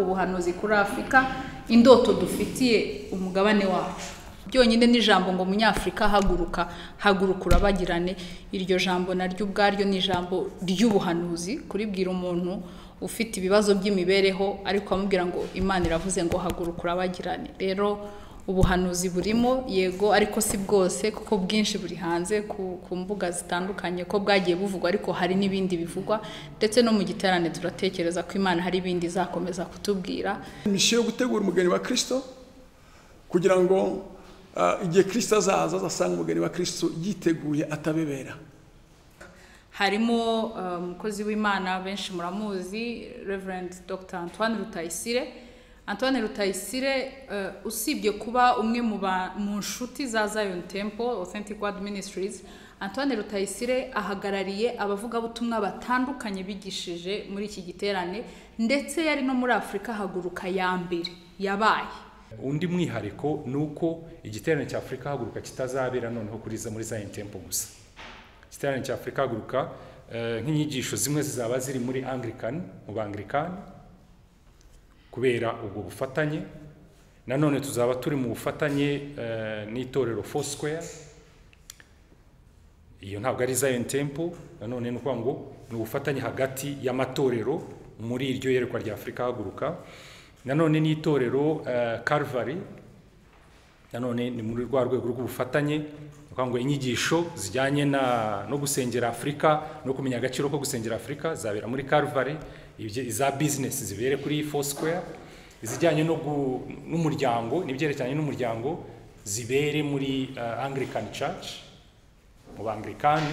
ubuhanuzi kuri afurika indoto dufitiye umugabane wacu byonyine n'ijambo ngo munyafurika haguruka haguruka urabagirane iryo jambo naryo ubwaryo ni ijambo ry'ubuhanuzi kuribwira umuntu ufite ibibazo by'imibereho ariko amubwira ngo imana iravuze ngo haguruka urabagirane rero ubuhanuzi burimo yego ariko si bwose kuko bwinshi buri hanze ku mbuga zitandukanye ko bwagiye buvugwa ariko hari n'ibindi bivugwa ndetse no mu giterane turatekereza ko imana hari ibindi izakomeza kutubwira misiyo yo gutegura umugani wa kirisito kugira ngo igihe kirisito azaza azasanga umugani wa kirisito yiteguye atabebera harimo umukozi w'imana benshi muramuzi reverend dr antoine rutayisire antoine rutayisire usibye kuba umwe mu nshuti za zion temple authentic world ministries antoine rutayisire ahagarariye abavugabutumwa batandukanye bigishije muri iki giterane ndetse yari no muri afurika haguruka ya mbere yabaye undi mwihariko ni uko igiterane cya afurika haguruka kitazabera noneho kuri muri zion temple gusa igiterane cya afurika haguruka nk'inyigisho zimwe zizaba ziri muri anglikani mu banglikani kubera ubwo bufatanye nanone tuzaba turi mu bufatanye n'itorero fosquare iyo ntabwo ari zion temple nanone ni ukuvuga ngo ni ubufatanye hagati y'amatorero muri iryo yerekwa rya afurika haguruka nanone n'itorero Calvary nanone ni muri rwa rwego rw'ubufatanye ni ukuvuga ngo inyigisho zijyanye no gusengera afurika no kumenya agaciro ko gusengera afurika zabera muri Calvary za bizinesi zibere kuri fosquare izijyanye n'umuryango n'ibyerekeranye n'umuryango zibere muri angilikani church mu bangilikani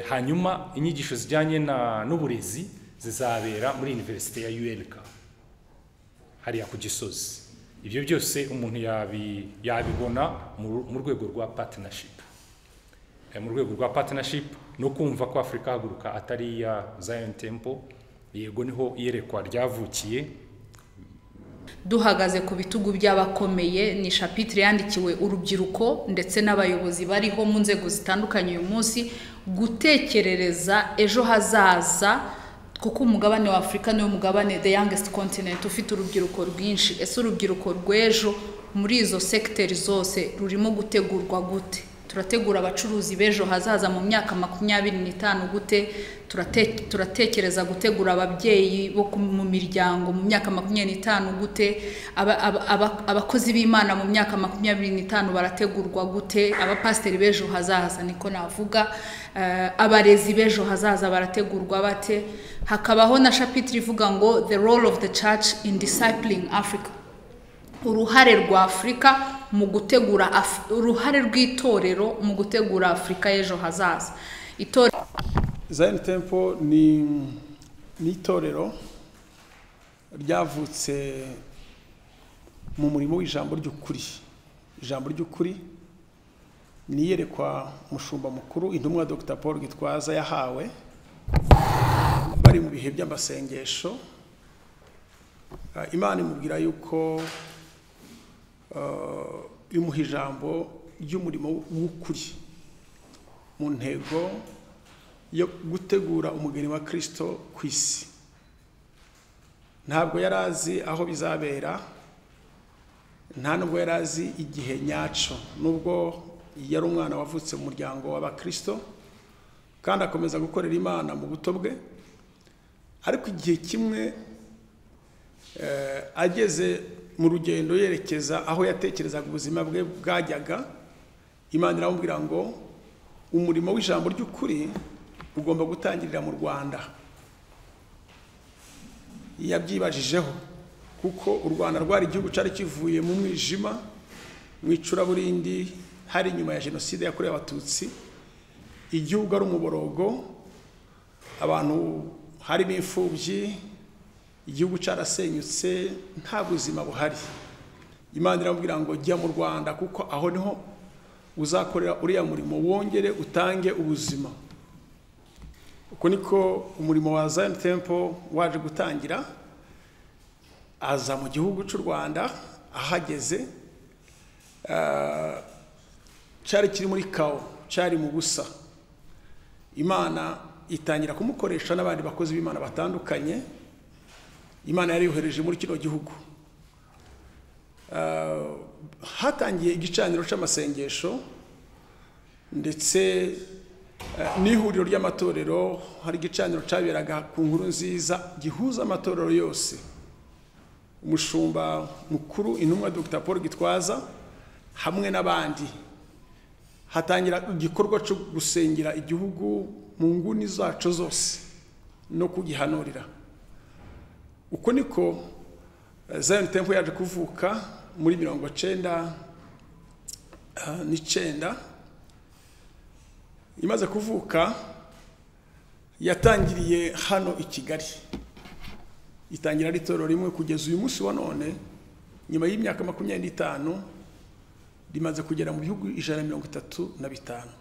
hanyuma inyigisho zijyanye n'uburezi zizabera muri iniverisite ya ULK hariya ku gisozi ibyo byose umuntu yabibona mu rwego rwa patinashipu mu rwego rwa patinashipu no kumva ko afurika haguruka atari iya zion temple yego niho iyerekwa ryavukiye duhagaze ku bitugu by'abakomeye ni shapitire yandikiwe urubyiruko ndetse n'abayobozi bariho mu nzego zitandukanye uyu munsi gutekerereza ejo hazaza kuko umugabane wa afurika niwo mugabane the youngest continent ufite urubyiruko rwinshi ese urubyiruko rw'ejo muri izo segiteri zose rurimo gutegurwa gute turategura abacuruzi b'ejo hazaza mu myaka makumyabiri n'itanu gute turatekereza gutegura ababyeyi bo mu miryango mu myaka makumyabiri n'itanu gute abakozi b'imana mu myaka makumyabiri n'itanu barategurwa gute abapasiteri b'ejo hazaza niko navuga abarezi b'ejo hazaza barategurwa bate hakabaho na shapitire ivuga ngo the role of the church in discipling africa uruhare rwa afurika mu gutegura uruhare rw'itorero mu gutegura afurika y'ejo hazaza zayini tempo ni itorero ryavutse mu murimo w'ijambo ry'ukuri ijambo ry'ukuri ni iyerekwa umushumba mukuru intumwa dr paul gitwaza yahawe bari mu bihe by'amasengesho imana imubwira yuko imuha ijambo ry'umurimo w'ukuri mu ntego yo gutegura umugeni wa kirisito ku isi ntabwo yari azi aho bizabera nta nubwo yari azi igihe nyacyo nubwo yari umwana wavutse mu muryango w'abakirisito kandi akomeza gukorera imana mu buto bwe ariko igihe kimwe ageze mu rugendo yerekeza aho yatekerezaga ubuzima bwe bwajyaga imana iramubwira ngo umurimo w'ijambo ry'ukuri ugomba gutangirira mu rwanda yabyibajijeho kuko u rwanda rwari igihugu cyari kivuye mu mwijima mu icuraburindi hari inyuma ya jenoside yakorewe abatutsi igihugu ari umuborogo abantu harimo imfubyi igihugu cyarasenyutse nta buzima buhari imana iramubwira ngo jya mu rwanda kuko aho niho uzakorera uriya murimo wongere utange ubuzima uko niko umurimo wa zayini tempo waje gutangira aza mu gihugu cy'u rwanda ahageze cyari kiri muri kawo cyari mu busa imana itangira kumukoresha n'abandi bakozi b'imana batandukanye imana yari yohereje muri kino gihugu Ah, hatangiye igicaniro cy'amasengesho ndetse ah, n'ihuriro ry'amatorero hari igicaniro cyaberaga ku nkuru nziza gihuza amatorero yose umushumba mukuru intumwa dr paul gitwaza hamwe n'abandi hatangira igikorwa cyo gusengera igihugu mu nguni zacu zose no kugihanurira uko niko eh, zion temple yaje kuvuka muri mirongo cyenda eh, n'icenda imaze kuvuka yatangiriye hano i kigali itangira ari itorero rimwe kugeza uyu munsi wa none nyuma y'imyaka makumyabiri n'itanu rimaze kugera mu bihugu ijana na mirongo itatu na bitanu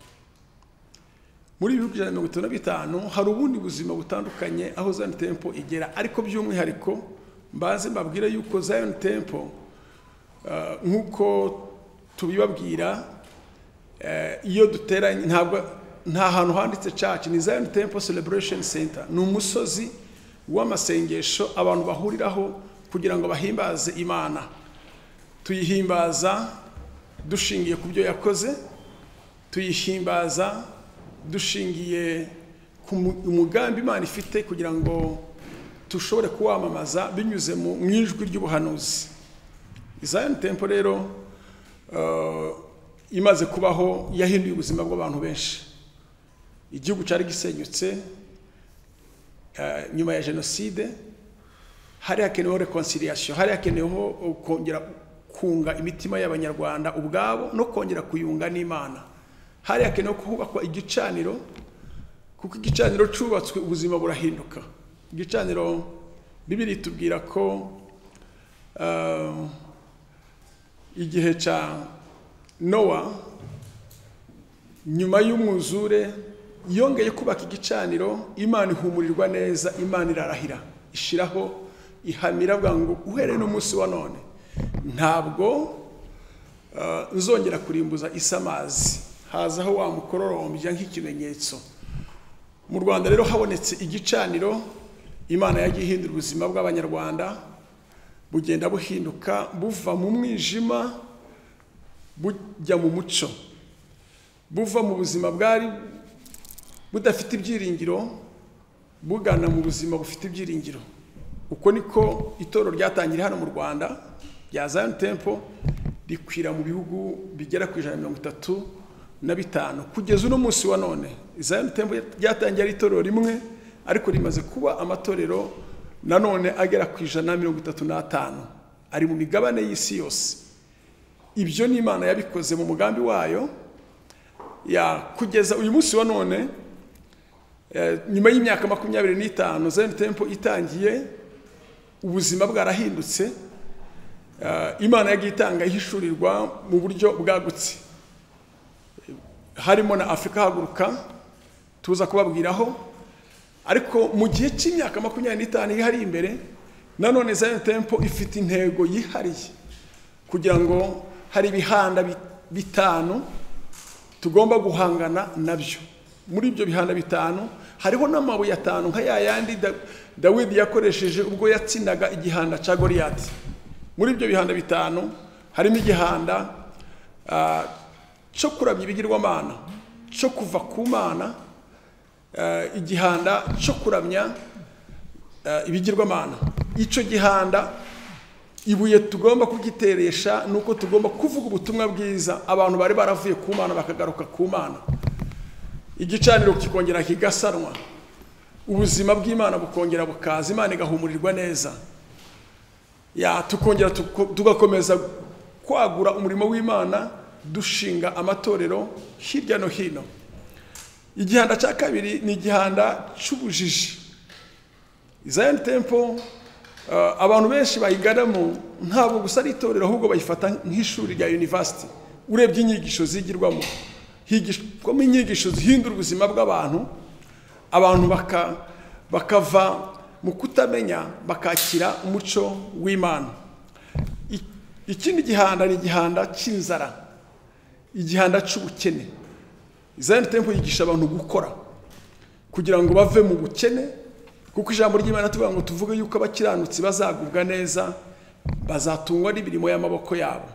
muri ibi bihugu ijana na mirongo itatu na bitanu hari ubundi buzima butandukanye aho Zion Temple igera ariko by'umwihariko mbaze mbabwire yuko Zion Temple eh, nk'uko tubibabwira eh, iyo duteranye ntabwo nta hantu handitse church ni Zion Temple Celebration Center ni umusozi w'amasengesho abantu bahuriraho kugira ngo bahimbaze Imana tuyihimbaza dushingiye ku byo yakoze tuyihimbaza dushingiye ku mu- umugambi Imana ifite kugira ngo dushobore kuwamamaza binyuze mu mu ijwi ry'ubuhanuzi Zion Temple rero eh, imaze kubaho yahinduye ubuzima bw'abantu benshi igihugu cyari gisenyutse eh, nyuma ya jenoside hari hakeneweho reconciliation hari hakeneweho kongera kunga imitima y'abanyarwanda ubwabo no kongera kuyunga n'imana hari hakenewe kubakwa igicaniro kuko igicaniro cyubatswe ubuzima burahinduka igicaniro bibiri itubwira ko eh, igihe cya nowa nyuma y'umwuzure yongeye kubaka igicaniro imana ihumurirwa neza imana irarahira ishyiraho ihamira bwa ngo uhereye n'umunsi wa none ntabwo eh, nzongera kurimbuza isi amazi hazaho wamukororombya nk'ikimenyetso mu rwanda rero habonetse igicaniro imana yagiye ihindura ubuzima bw'abanyarwanda bugenda buhinduka buva mu mwijima bujya mu muco buva mu buzima bwari budafite ibyiringiro bugana mu buzima bufite ibyiringiro uko niko itorero ryatangiriye hano mu rwanda rya Zion Temple rikwira mu bihugu bigera ku ijana na mirongo itatu na bitanu kugeza uno munsi wa none Zion Temple ryatangiye ari itorero rimwe ariko rimaze kuba amatorero nanone agera ku ijana na mirongo itatu n'atanu ari mu migabane y'isi yose ibyo ni imana yabikoze mu mugambi wayo ya kugeza uyu munsi wa none eh, nyuma y'imyaka makumyabiri n'itanu Zion Temple itangiye ubuzima bwarahindutse Eh, imana yagiye itanga ihishurirwa mu buryo bwagutse harimo na afurika haguruka tuza kubabwiraho ariko mu gihe cy'imyaka makumyabiri n'itanu iri hari imbere nanone Zion Temple ifite intego yihariye kugira ngo hari ibihanda bi- bitanu tugomba guhangana nabyo muri ibyo bihanda bitanu hariho n'amabuye atanu nka ya yandi Da- dawidi yakoresheje ubwo yatsinaga igihanda cya goriyati muri ibyo bihanda bitanu harimo igihanda ah, cyo kurabya ibigirwamana cyo kuva ku mana ah, igihanda cyo kuramya ah, ibigirwamana icyo gihanda ibuye tugomba kugiteresha ni uko tugomba kuvuga ubutumwa bwiza abantu bari baravuye ku mana bakagaruka ku mana igicaniro kikongera kigasanwa ubuzima bw'imana bukongera bukaza imana igahumurirwa neza ya tukongera tuko- tugakomeza kwagura umurimo w'imana dushinga amatorero hirya no hino igihanda cya kabiri ni igihanda cy'ubujiji Zion Temple eh, abantu benshi bayiganamo ntabwo gusa ari itorero ahubwo bayifata nk'ishuri rya university urebye inyigisho zigirwamo higishwamo inyigisho zihindura ubuzima bw'abantu abantu baka- bakava mu kutamenya bakakira umuco w'imana I- ikindi gihanda ni igihanda cy'inzara igihanda cy'ubukene Zion Temple yigisha abantu gukora kugira ngo bave mu bukene kuko ijambo ry'imana tuvuga ngo tuvuge yuko abakiranutsi bazagubwa neza bazatungwa n'imirimo y'amaboko yabo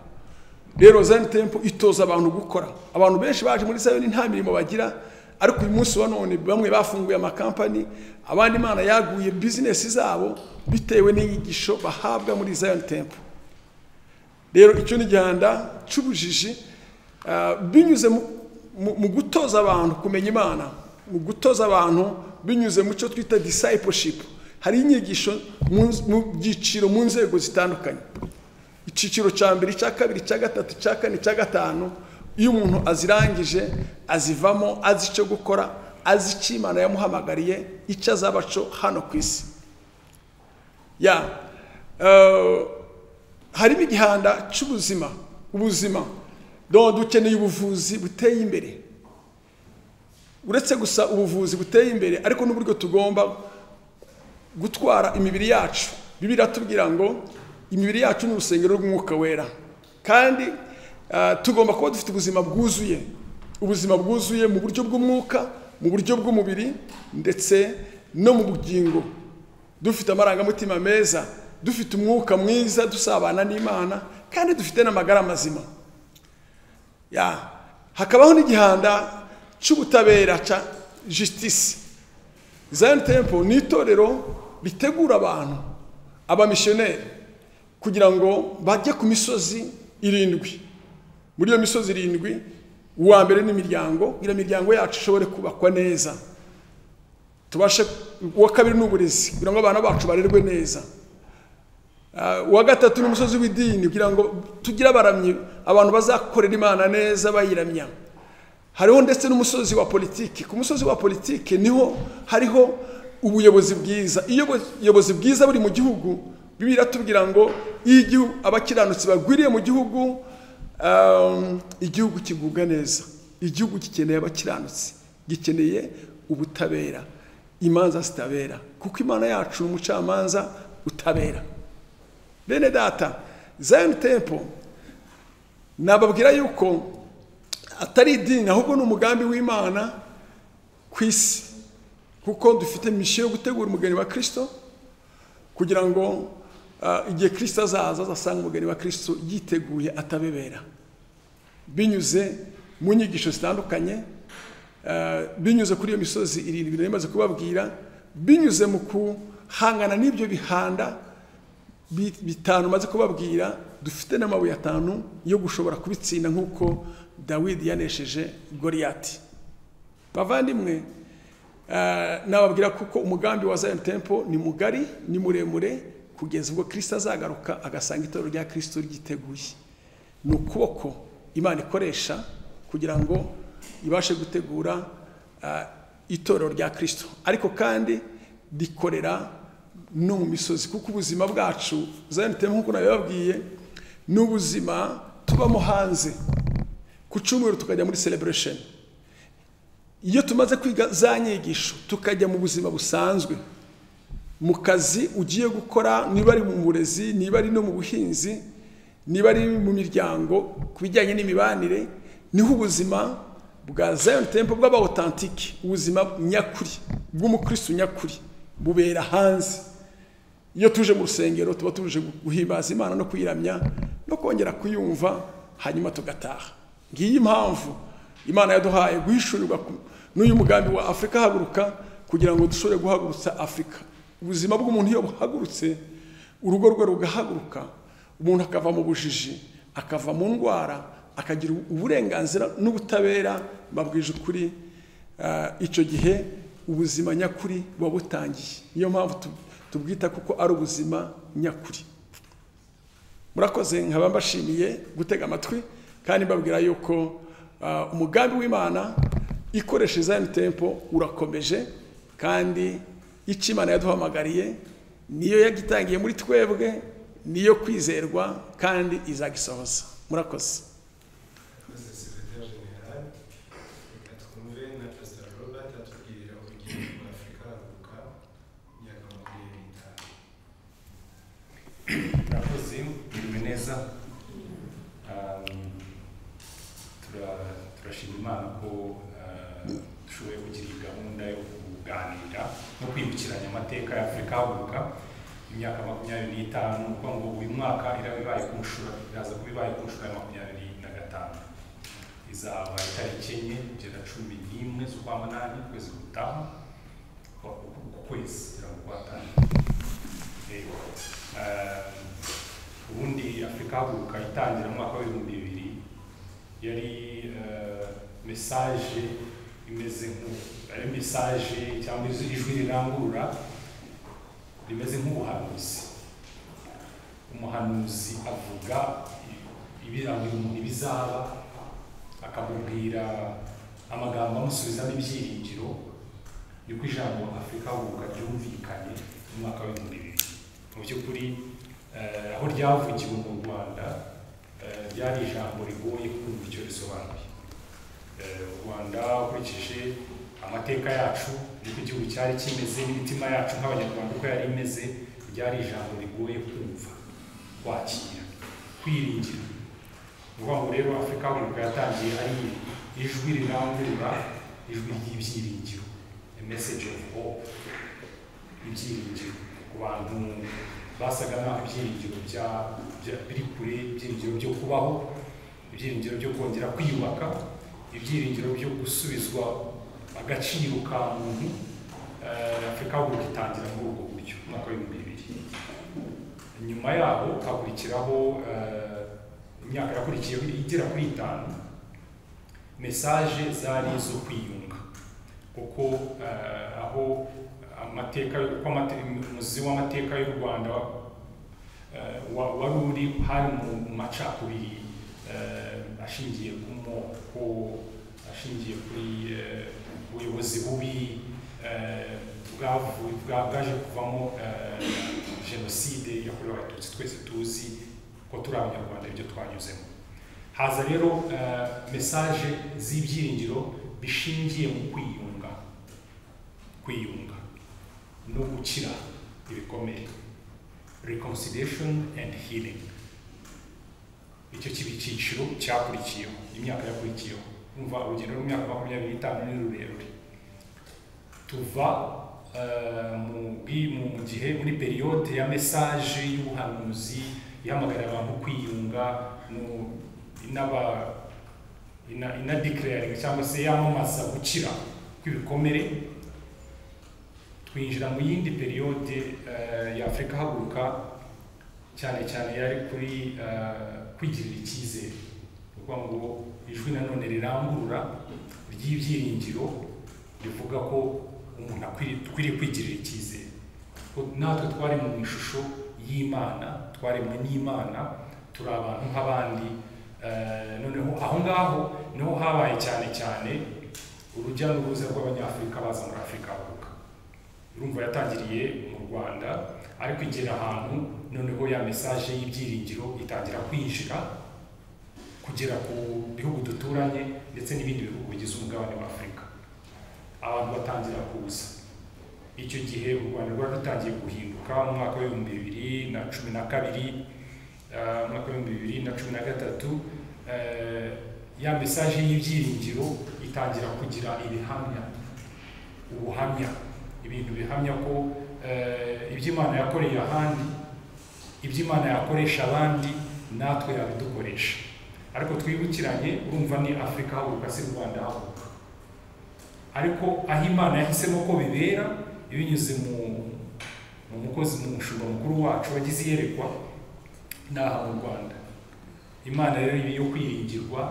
rero zani tempo itoza abantu gukora abantu benshi baje muri sayoni nta mirimo bagira ariko uyu munsi wa none bamwe bafunguye amakampani abandi imana yaguye bizinesi zabo bitewe n'inyigisho bahabwa muri zayoni tempo rero icyo ni igihanda cy'ubujiji ah, binyuze mu- mu- mu gutoza abantu kumenya imana mu gutoza abantu binyuze mu cyo twita discipleship hari inyigisho mu- mu byiciro mu nzego zitandukanye icyiciro cya mbere icya kabiri icya gatatu icya kane icya gatanu iyo umuntu azirangije azivamo azi icyo gukora azi icyo imana yamuhamagariye icyo azaba cyo hano ku isi ya eh, harimo igihanda cy'ubuzima ubuzima dore dukeneye ubuvuzi buteye imbere uretse gusa ubuvuzi buteye imbere ariko n'uburyo tugomba gutwara imibiri yacu bibiri atubwira ngo imibiri yacu ni urusengero rw'umwuka wera kandi ah, tugomba kuba dufite ubuzima bwuzuye ubuzima bwuzuye mu buryo bw'umwuka mu buryo bw'umubiri ndetse no mu bugingo dufite amarangamutima meza dufite umwuka mwiza dusabana n'imana kandi dufite n'amagara mazima ya hakabaho n'igihanda cy'ubutabera cya jisitisi Zion Temple ni itorero ritegura abantu abamisiyoneri kugira ngo bajye ku misozi irindwi muri iyo misozi irindwi uwa mbere ni imiryango kugira imiryango yacu ishobore kubakwa neza tubashe uwa kabiri ni uburezi kugira ngo abana bacu barerwe neza Ah, uwa gatatu ni umusozi w'idini kugira ngo tugire abaramyi abantu bazakorera imana neza bayiramya hariho ndetse n'umusozi wa politiki ku musozi wa politiki niho hariho ubuyobozi bwiza iyo ubuyobozi bwiza buri mu gihugu bibiliya iratubwira ngo iyo igihu- abakiranutsi bagwiriye mu gihugu um, igihugu kigubwa neza igihugu gikeneye abakiranutsi gikeneye ubutabera imanza zitabera kuko imana yacu ni umucamanza utabera bene data zayoni tempo nababwira yuko atari idini ahubwo ni umugambi w'imana ku isi kuko dufite misiyo yo gutegura umugeni wa kirisito kugira ngo ah, igihe kirisito azaza azasanga umugeni wa kirisito yiteguye atabebera binyuze mu nyigisho zitandukanye eh, binyuze kuri iyo misozi irindwi nari maze kubabwira binyuze mu guhangana n'ibyo bihanda bi- bitanu maze kubabwira dufite n'amabuye atanu yo gushobora kubitsinda nk'uko dawidi yanesheje goriyati bavandimwe eh, nababwira kuko umugambi wa zion temple ni mugari ni muremure kugeza ubwo kirisito azagaruka agasanga itorero rya kirisito ryiteguye ni ukuboko imana ikoresha kugira ngo ibashe gutegura ah, itorero rya kirisito ariko kandi rikorera no mu misozi kuko ubuzima bwacu zanitemo nk'uko nabibabwiye ni ubuzima tubamo hanze ku cyumweru tukajya muri celebration iyo tumaze kwiga za nyigisho tukajya mu buzima busanzwe mu kazi ugiye gukora niba ari mu burezi niba ari no mu buhinzi niba ari mu miryango ku bijyanye n'imibanire niho ubuzima bwa Zion Temple bw'abawotantike ubuzima nyakuri bw'umukristo nyakuri bubera hanze iyo tuje mu rusengero tuba tuje guhimbaza imana no kuyiramya no kongera kuyumva hanyuma tugataha ngiyi impamvu imana yaduhaye guhishurirwa ku- n'uyu mugambi wa afurika haguruka kugira ngo dushobore guhagurutsa afurika ubuzima bw'umuntu iyo buhagurutse urugo rwe rugahaguruka umuntu akava mu bujiji akava mu ndwara akagira uburenganzira n'ubutabera babwije ukuri Ah, icyo gihe ubuzima nyakuri buba butangiye niyo mpamvu tu- tubwita kuko ari ubuzima nyakuri murakoze nkaba mbashimiye gutega amatwi kandi mbabwira yuko ah, umugambi w'imana ikoresha zayini tempo urakomeje kandi icyo imana yaduhamagariye niyo yagitangiye muri twebwe niyo kwizerwa kandi izagisohoza murakoze Mr. Secretary General, reka twumve na Pastor Robert atubwirira urugero rwa Afurika haguruka imyaka makumyabiri n'itanu. murakoze mwiriwe neza Um, tura- turashima imana ko uh, dushoboye kugira iyi gahunda yo kuga kuganira no kwibukiranya amateka ya afurika haguruka imyaka makumyabiri n'itanu kuko ngo uyu mwaka iraba ibaye ku nshuro iraza kuba ibaye ku nshuro ya makumyabiri na gatanu izaba itariki enye kugera cumi n'imwe z'ukwa munani ukwezi gutaha uku kwezi kugira ngo rero ubundi afurika haguruka itangira mu mwaka w'ibihumbi bibiri yari mesaje imeze nk'ari mesaje cyangwa ijwi rirangurura rimeze nk'ubuhanuzi umuhanuzi avuga ibiranga umuntu ibizaba akamubwira amagambo amusubizamo ibyiringiro yuko ijambo afurika haguruka ryumvikanye mu mwaka w'ibihumbi bibiri mu by'ukuri aho ryavugiwe mu rwanda ryari ijambo rigoye kumva icyo risobanuye u rwanda ukurikije amateka yacu n'uko igihugu cyari kimeze n'imitima yacu nk'abanyarwanda uko yari imeze ryari ijambo rigoye kumva kwakira kwiringira ni ukuvuga ngo rero afurika haguruka yatangiye ari ijwi rirangurura ijwi ry'ibyiringiro message of hope ibyiringiro ku bantu basaga n'aho ibyiringiro biri kure ibyiringiro byo kubaho ibyiringiro byo kongera kwiyubaka ibyiringiro byo gusubizwa agaciro ka muntu afurika haguruka itangira muri ubwo buryo umwaka w'ibihumbi bibiri nyuma yaho hakurikiraho imyaka yakurikiyeho igera kuri itanu mesaje zari izo kwiyunga kuko aho amateka umuzi w'amateka y'u rwanda wari uri hari mu macakubiri ashingiye ku moko ashingiye kuri ubuyobozi bubi bwaje kuvamo jenoside yakorewe abatutsi twese tuzi ko turi abanyarwanda ibyo twanyuzemo haza rero mesaje z'ibyiringiro bishingiye mu kwiyunga kwiyunga no gukira ibikomere reconciliation and healing icyo kiba icyiciro cyakurikiyeho imyaka yakurikiyeho umva urugendo rw'imyaka makumyabiri n'itanu ni rurerure tuva mu gihe muri periyode ya mesaje y'ubuhanuzi ihamagarira abantu kwiyunga inaba inadikiraringa cyangwa se yamamaza gukira kw'ibikomere twinjira mu yindi periyode ya afurika haguruka cyane cyane yari kuri kwigirira icyizere kuko ngo ijwi nanone rirangurura ry'ibyiringiro rivuga ko umuntu akwiriye kwigirira icyizere natwe twari mu ishusho y'imana twaremwe n'imana turi abantu nk'abandi noneho aho ngaho niho habaye cyane cyane urujya n'uruza rw'abanyafurika baza muri afurika haguruka urumva yatangiriye mu rwanda ariko igera ahantu noneho ya mesaje y'ibyiringiro itangira kwinjira kugera ku bihugu duturanye ndetse n'ibindi bihugu bigize umugabane wa afurika abantu batangira kuza icyo gihe u rwanda rwari rutangiye guhinduka mu mwaka w'ibihumbi bibiri na cumi na kabiri umwaka w'ibihumbi bibiri na cumi na gatatu ya mesaje y'ibyiringiro itangira kugira ibihamya ubuhamya ibintu bihamya ko ibyo imana yakoreye ahandi ibyo imana yakoresha abandi natwe yabidukoresha ariko twibukiranye urumva ni afurika haguruka si rwanda haguruka ariko aho imana yahisemo ko bibera binyuze mu mukozi mu mushumba mukuru wacu wagize iyerekwa ni aha mu rwanda imana rero yo kwiringirwa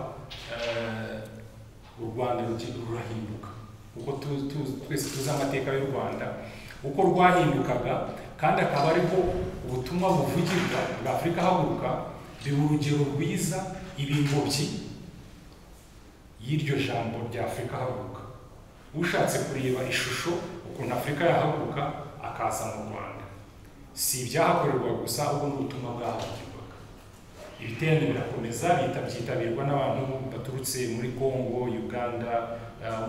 u rwanda rurahinduka kuko twese tuzi amateka y'u rwanda uko rwahindukaga kandi akaba ariho ubutumwa buvugirwa bwa afurika haguruka biba urugero rwiza ibingobyi y'iryo jambo rya afurika haguruka ushatse kureba ishusho ukuntu afurika yahaguruka akaza mu rwanda si ibyahakorerwa gusa ahubwo n'ubutumwa bwahagirwaga ibiterane birakomeza byitabirwa n'abantu baturutse muri congo uganda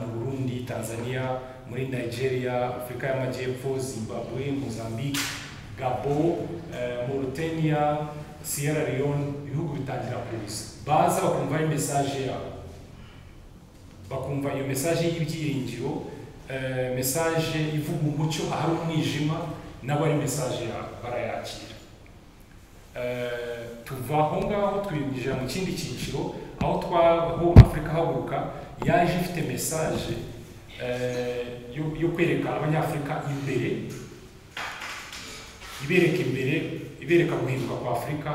mu burundi tanzania muri nigeria afurika y'amajyepfo zimbabwe mozambique gabo mauritania sierra leone ibihugu bitangira kuza baza bakumva ari mesaje yabo bakumva iyo mesaje y'ibyiringiro eh, message ivuga umucyo ahari umwijima nabo ari message ya- barayakira Eh, tuva aho ngaho twinjira mu kindi cyiciro aho twaho afurika haguruka yaje ifite message eh, yo- yo kwereka abanyafurika imbere ibereka imbere ibereka guhinduka kwa afurika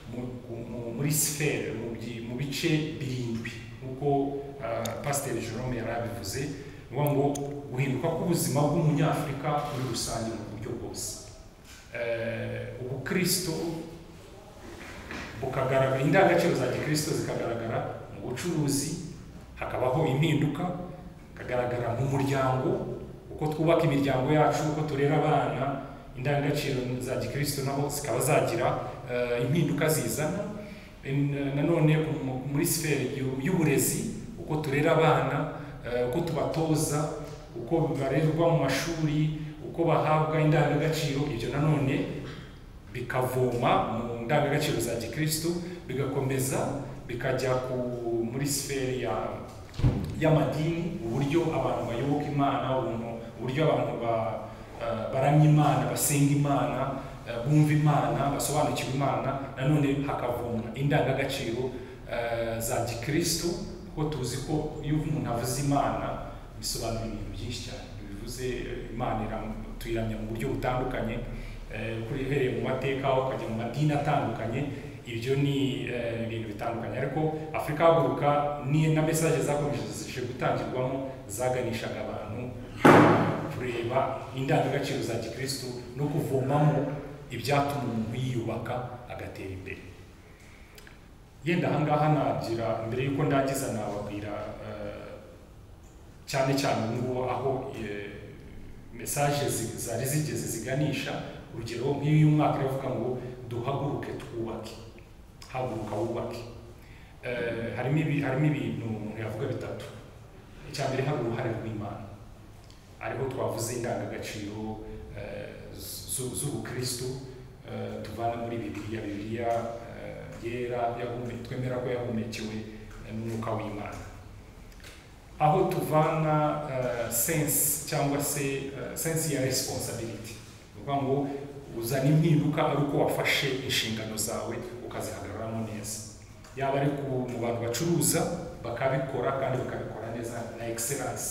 mu- mu- muri sifere mu byi- mu bice birindwi nk'uko ah, pasiteri jerome yari abivuze ni ukuvuga ngo guhinduka k'ubuzima bw'umunyafurika muri rusange mu buryo bwose Eh, ubukristo bukagaragara indangagaciro za gikristo zikagaragara mu bucuruzi hakabaho impinduka hakagaragara mu muryango uko twubaka imiryango yacu uko turera abana indangagaciro za gikristo naho zikaba zagira eh, impinduka zizana In- nanone mu- muri sifere y'u- y'uburezi uko turera abana eh, uko tubatoza uko barerwa mu mashuri uko bahabwa indangagaciro ibyo nanone bikavoma mu ndangagaciro za gikristo bigakomeza bikajya ku muri sifere ya y'amadini uburyo abantu bayoboka imana ubuntu- uburyo abantu ba, eh, baramya imana basenga imana eh, bumva imana basobanukirwa imana nanone hakavomwa indangagaciro eh, za gikristo kuko tuzi ko iyo umuntu avuze imana bisobanura ibintu byinshi cyane bivuze eh, imana iram- tuyiramya mu buryo butandukanye eh, kuri uhereye mu mateka ukajya mu madini atandukanye ibyo ni eh, ibintu bitandukanye ariko afurika haguruka ni na mesaje zakomeje gutangirwamo zaganishaga abantu kureba indangagaciro za gikristo no kuvomamo ibyatuma umuntu yiyubaka agatera imbere yenda ahangaha nagira mbere y'uko ndangiza nababwira eh, cyane cyane n'ubu aho eh, mesaje zi- zari zigeze ziganisha urugero nk'iyo uyu mwaka iravuga ngo duhaguruke twubake haguruka wubake Eh, harimo ibi- harimo ibintu umuntu yavuga bitatu icya mbere hari uruhare rw'imana ariho twavuze indangagaciro eh, z- zu- z'ubukristo eh, tuvana muri bibiliya bibiliya eh, yera yahume- twemera ko yahumekewe eh, n'umwuka w'imana aho tuvana eh, sense cyangwa se eh, sense ya responsibility ni ukuvuga ngo uzana impinduka ari uko wafashe inshingano zawe ukazihagararamo neza yaba ari ku mu bantu bacuruza bakabikora kandi bakabikora neza na excellence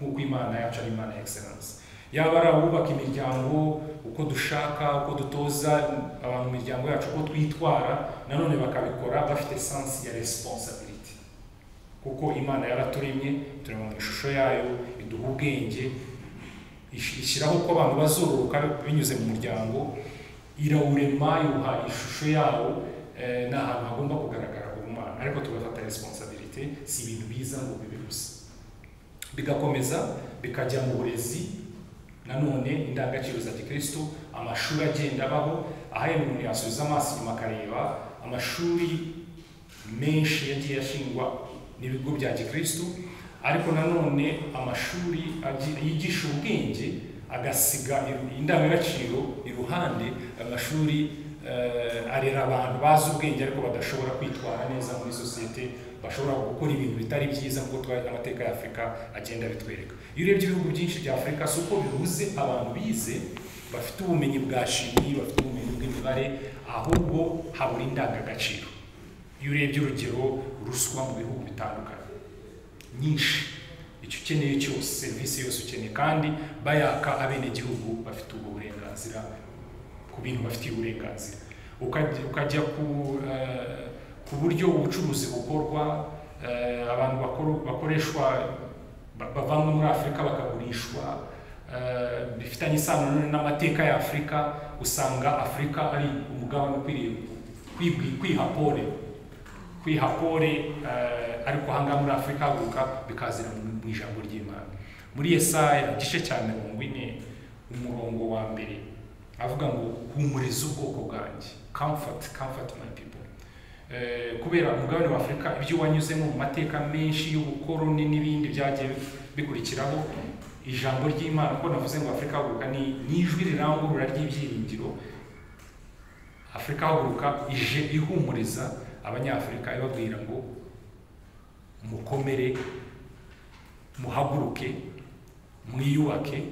nk'uko imana yacu ari imana ya excellence yaba ari abubaka imiryango uko dushaka uko dutoza abantu mu miryango yacu uko twitwara nanone bakabikora bafite sense ya responsibility kuko imana yaraturemye turema mu ishusho yayo iduha ubwenge ish- ishyiraho ko abantu bazororoka binyuze mu muryango irawurema yuha ishusho yawo eh, ni ahantu hagomba kugaragara ubumana ariko tugafata responsibility si ibintu biza ngo bibe gusa bigakomeza bikajya mu burezi nanone indangagaciro za gikristo amashuri agenda abaho aho umuntu yasubiza amaso inyuma akareba amashuri menshi yagiye ashingwa n'ibigo bya gikristo ariko nanone amashuri agi- yigisha ubwenge agasiga iru- indangagaciro iruhande amashuri eh, arera abantu bazi ubwenge ariko badashobora kwitwara neza muri sosiyete bashobora gukora ibintu bitari byiza nk'uko twa- amateka ya afurika agenda abitwereka iyo urebye ibihugu byinshi bya afurika si uko bihuze abantu bize bafite ubumenyi bwa shimi bafite ubumenyi bw'imibare ahubwo habura indangagaciro iyo urebye urugero ruswa mu bihugu bitandukanye nyinshi icyo ukeneye cyose serivisi yose ukeneye kandi bayaka abenegihugu bafite ubwo burenganzira ku bintu bafitiye uburenganzira ukajya, ukajya ku, eh, ku buryo ubucuruzi bukorwa eh, abantu bakor- bakoreshwa ba- bavanwa muri afurika bakagurishwa eh, bifitanye isano nanone n'amateka ya afurika usanga afurika ari umugabane ukwiriye kwibwi- kwihapore kwihapore eh, ariko ahangaha muri afurika haguruka bikazira mu mu ijambo ry'imana muri yesaya igice cya mirongo ine umurongo wa mbere avuga ngo humuriza ubwoko bwanjye comfort comfort my people Eh, kubera umugabane wa afurika ibyo wanyuzemo mu mateka menshi y'ubukoroni n'ibindi byagiye bikurikiraho ijambo ry'imana ko navuze ngo afurika haguruka ni ni ijwi rirangurura ry'ibyiringiro afurika haguruka ije ihumuriza abanyafurika ibabwira ngo mukomere muhaguruke mwiyubake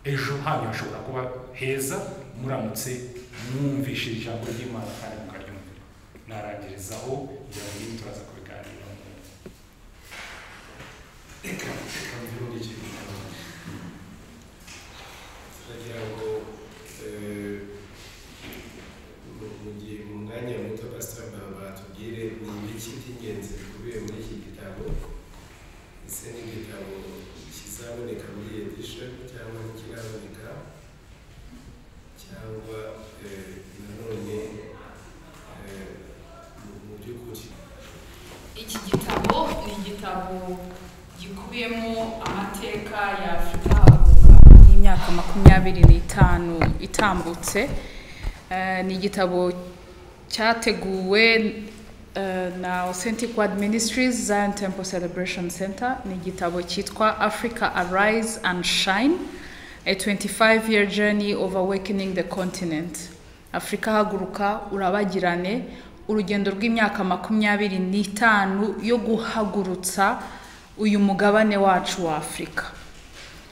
ejo hanyu hashobora kuba heza muramutse mwumvishije ijambo ry'imana kandi mukaryumvira narangirizaho kugira ngo ibindi turaza kubiganiraho reka reka mvuge muri icyo gitabo turagira ngo eh, mu- mu gihe mu mwanya muto pastor mbamba atubwire ni iki by'ingenzi bikubiye muri iki gitabo ese ni igitabo kizaboneka muri edition cyangwa ntikiraboneka cyangwa eh, nanone eh, mu- mu by'ukuri iki gitabo ni igitabo gikubiyemo amateka ya afurika y'imyaka makumyabiri n'itanu itambutse Eh, ni igitabo cyateguwe eh, na authentic word ministries zion temple celebration center ni igitabo cyitwa africa arise and shine a 25 year journey of awakening the continent afurika haguruka urabagirane urugendo rw'imyaka makumyabiri n'itanu yo guhagurutsa uyu mugabane wacu wa afurika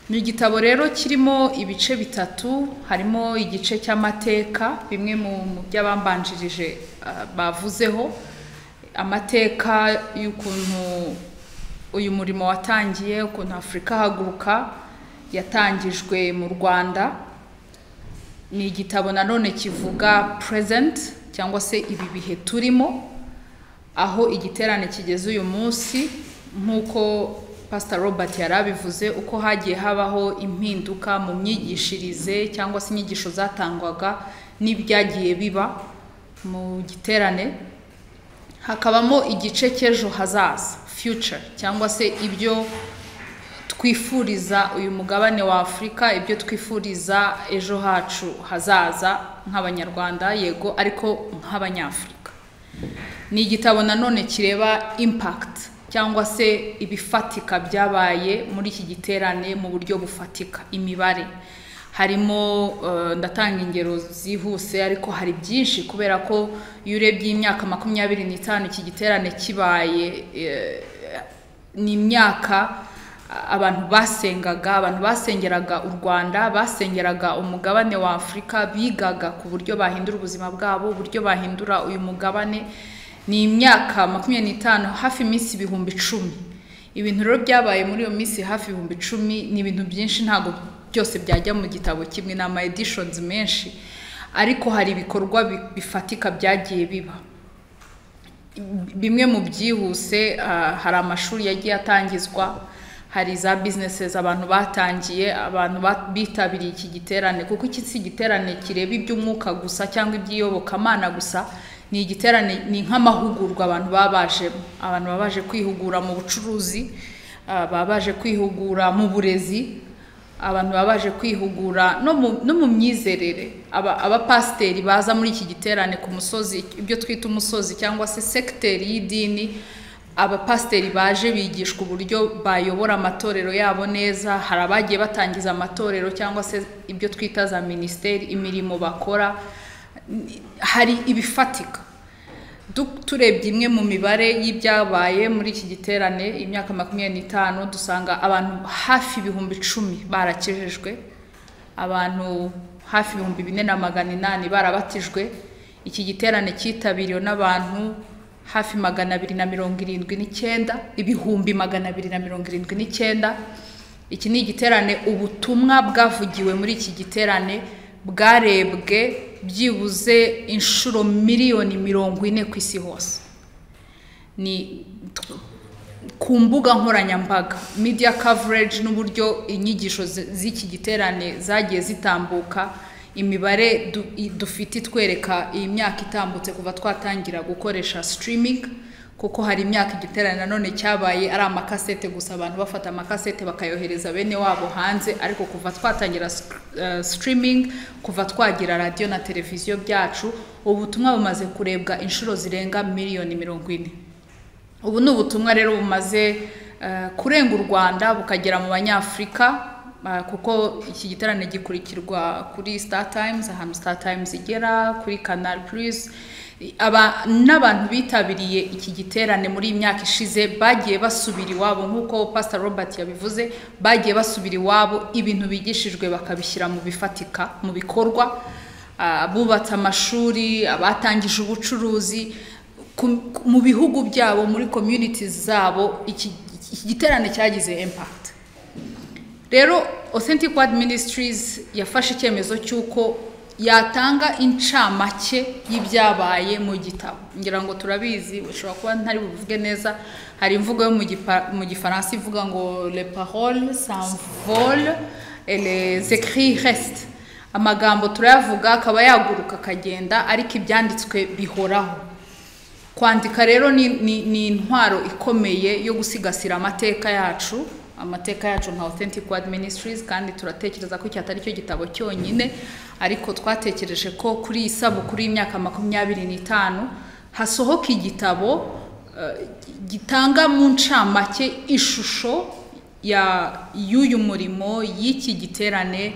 ni igitabo rero kirimo ibice bitatu harimo igice cy'amateka bimwe mu mu by'abambanjirije ah, bavuzeho amateka y'ukuntu uyu murimo watangiye ukuntu afurika haguruka yatangijwe mu rwanda ni igitabo nanone kivuga present cyangwa se ibi bihe turimo aho igiterane kigeze uyu munsi nk'uko pastor robert yari abivuze uko hagiye habaho impinduka mu myigishirize cyangwa se inyigisho zatangwaga n'ibyagiye biba mu giterane hakabamo igice cy'ejo hazaza future cyangwa se ibyo twifuriza uyu mugabane wa afurika ibyo twifuriza ejo hacu hazaza nk'abanyarwanda yego ariko nk'abanyafurika ni igitabo nanone kireba impact cyangwa se ibifatika byabaye muri iki giterane mu buryo bufatika imibare harimo eh, ndatanga ingero zihuse ariko hari byinshi kubera ko iyo urebye imyaka makumyabiri n'itanu iki giterane kibaye eh, ni imyaka a- abantu basengaga abantu basengeraga u rwanda basengeraga umugabane wa afurika bigaga ku buryo bahindura ubuzima bwabo uburyo bahindura uyu mugabane ni imyaka makumyabiri n'itanu hafi iminsi ibihumbi icumi ibintu rero byabaye muri iyo minsi hafi ibihumbi icumi ni ibintu byinshi ntabwo byose byajya mu gitabo kimwe ni ama edishonizi menshi ariko hari ibikorwa bi- bifatika byagiye biba bimwe mu byihuse ah, hari amashuri yagiye atangizwa hari za businesses abantu batangiye abantu ba- bitabiriye iki giterane kuko iki si igiterane kireba iby'umwuka gusa cyangwa iby'iyobokamana gusa ni igiterane ni nk'amahugurwa abantu baba bajemo abantu baba baje kwihugura mu bucuruzi ah, baba baje kwihugura mu burezi abantu baba baje kwihugura no mu- no mu myizerere Aba- abapasiteri baza muri iki giterane ku musozi ibyo twita umusozi cyangwa se sekiteri y'idini abapasiteri baje bigishwa uburyo bayobora amatorero yabo neza hari abagiye batangiza amatorero cyangwa se ibyo twita za minisiteri imirimo bakora Ni- hari ibifatika Du- turebye imwe mu mibare y'ibyabaye muri iki giterane imyaka makumyabiri n'itanu dusanga abantu hafi ibihumbi icumi barakijijwe abantu hafi ibihumbi bine na magana inani barabatijwe iki giterane cyitabiriwe n'abantu hafi magana abiri na mirongo irindwi n'icyenda ibihumbi magana abiri na mirongo irindwi n'icyenda iki ni igiterane ubutumwa bwavugiwe muri iki giterane bwarebwe byibuze inshuro miliyoni mirongo ine ku isi hose ni ku mbuga nkoranyambaga media coverage n'uburyo inyigisho zi- z'iki giterane zagiye zitambuka imibare du- i- dufite itwereka iyi myaka itambutse kuva twatangira gukoresha streaming kuko hari imyaka igiterane nanone cyabaye ari amakasete gusa abantu bafata amakasete bakayohereza bene wabo hanze ariko kuva twatangira sk- eh, streaming kuva twagira radiyo na televiziyo byacu ubutumwa bumaze kurebwa inshuro zirenga miliyoni mirongo ine ubu ni ubutumwa rero bumaze eh, kurenga u rwanda bukagera mu banyafurika Ah, kuko iki giterane gikurikirwa kuri star times ahantu star times igera kuri canal plus aba n'abantu bitabiriye iki giterane muri iyi myaka ishize bagiye basubira iwabo nk'uko pastor robert yabivuze bagiye basubira iwabo ibintu bigishijwe bakabishyira mu bifatika mu bikorwa Ah, abubatse amashuri abatangije ubucuruzi ku- ku- mu bihugu byabo muri communities zabo iki iki giterane cyagize impact rero authentic word ministries yafashe icyemezo cy'uko yatanga incamake y'ibyabaye mu gitabo ngira ngo turabizi ushobora kuba ntari buvuge neza hari imvugo yo mu gipa- mu gifaransa ivuga ngo le parole s'envole et les écrits restent amagambo turayavuga akaba yaguruka akagenda ariko ibyanditswe bihoraho kwandika rero ni, ni, ni intwaro ikomeye yo gusigasira amateka yacu amateka yacu nka authentic word ministries kandi turatekereza ko iki atari cyo gitabo cyonyine ariko twatekereje ko kuri iyi sabukuru y'imyaka makumyabiri n'itanu hasohoka igitabo eh, gitanga mu ncamake ishusho ya y'uyu murimo y'iki giterane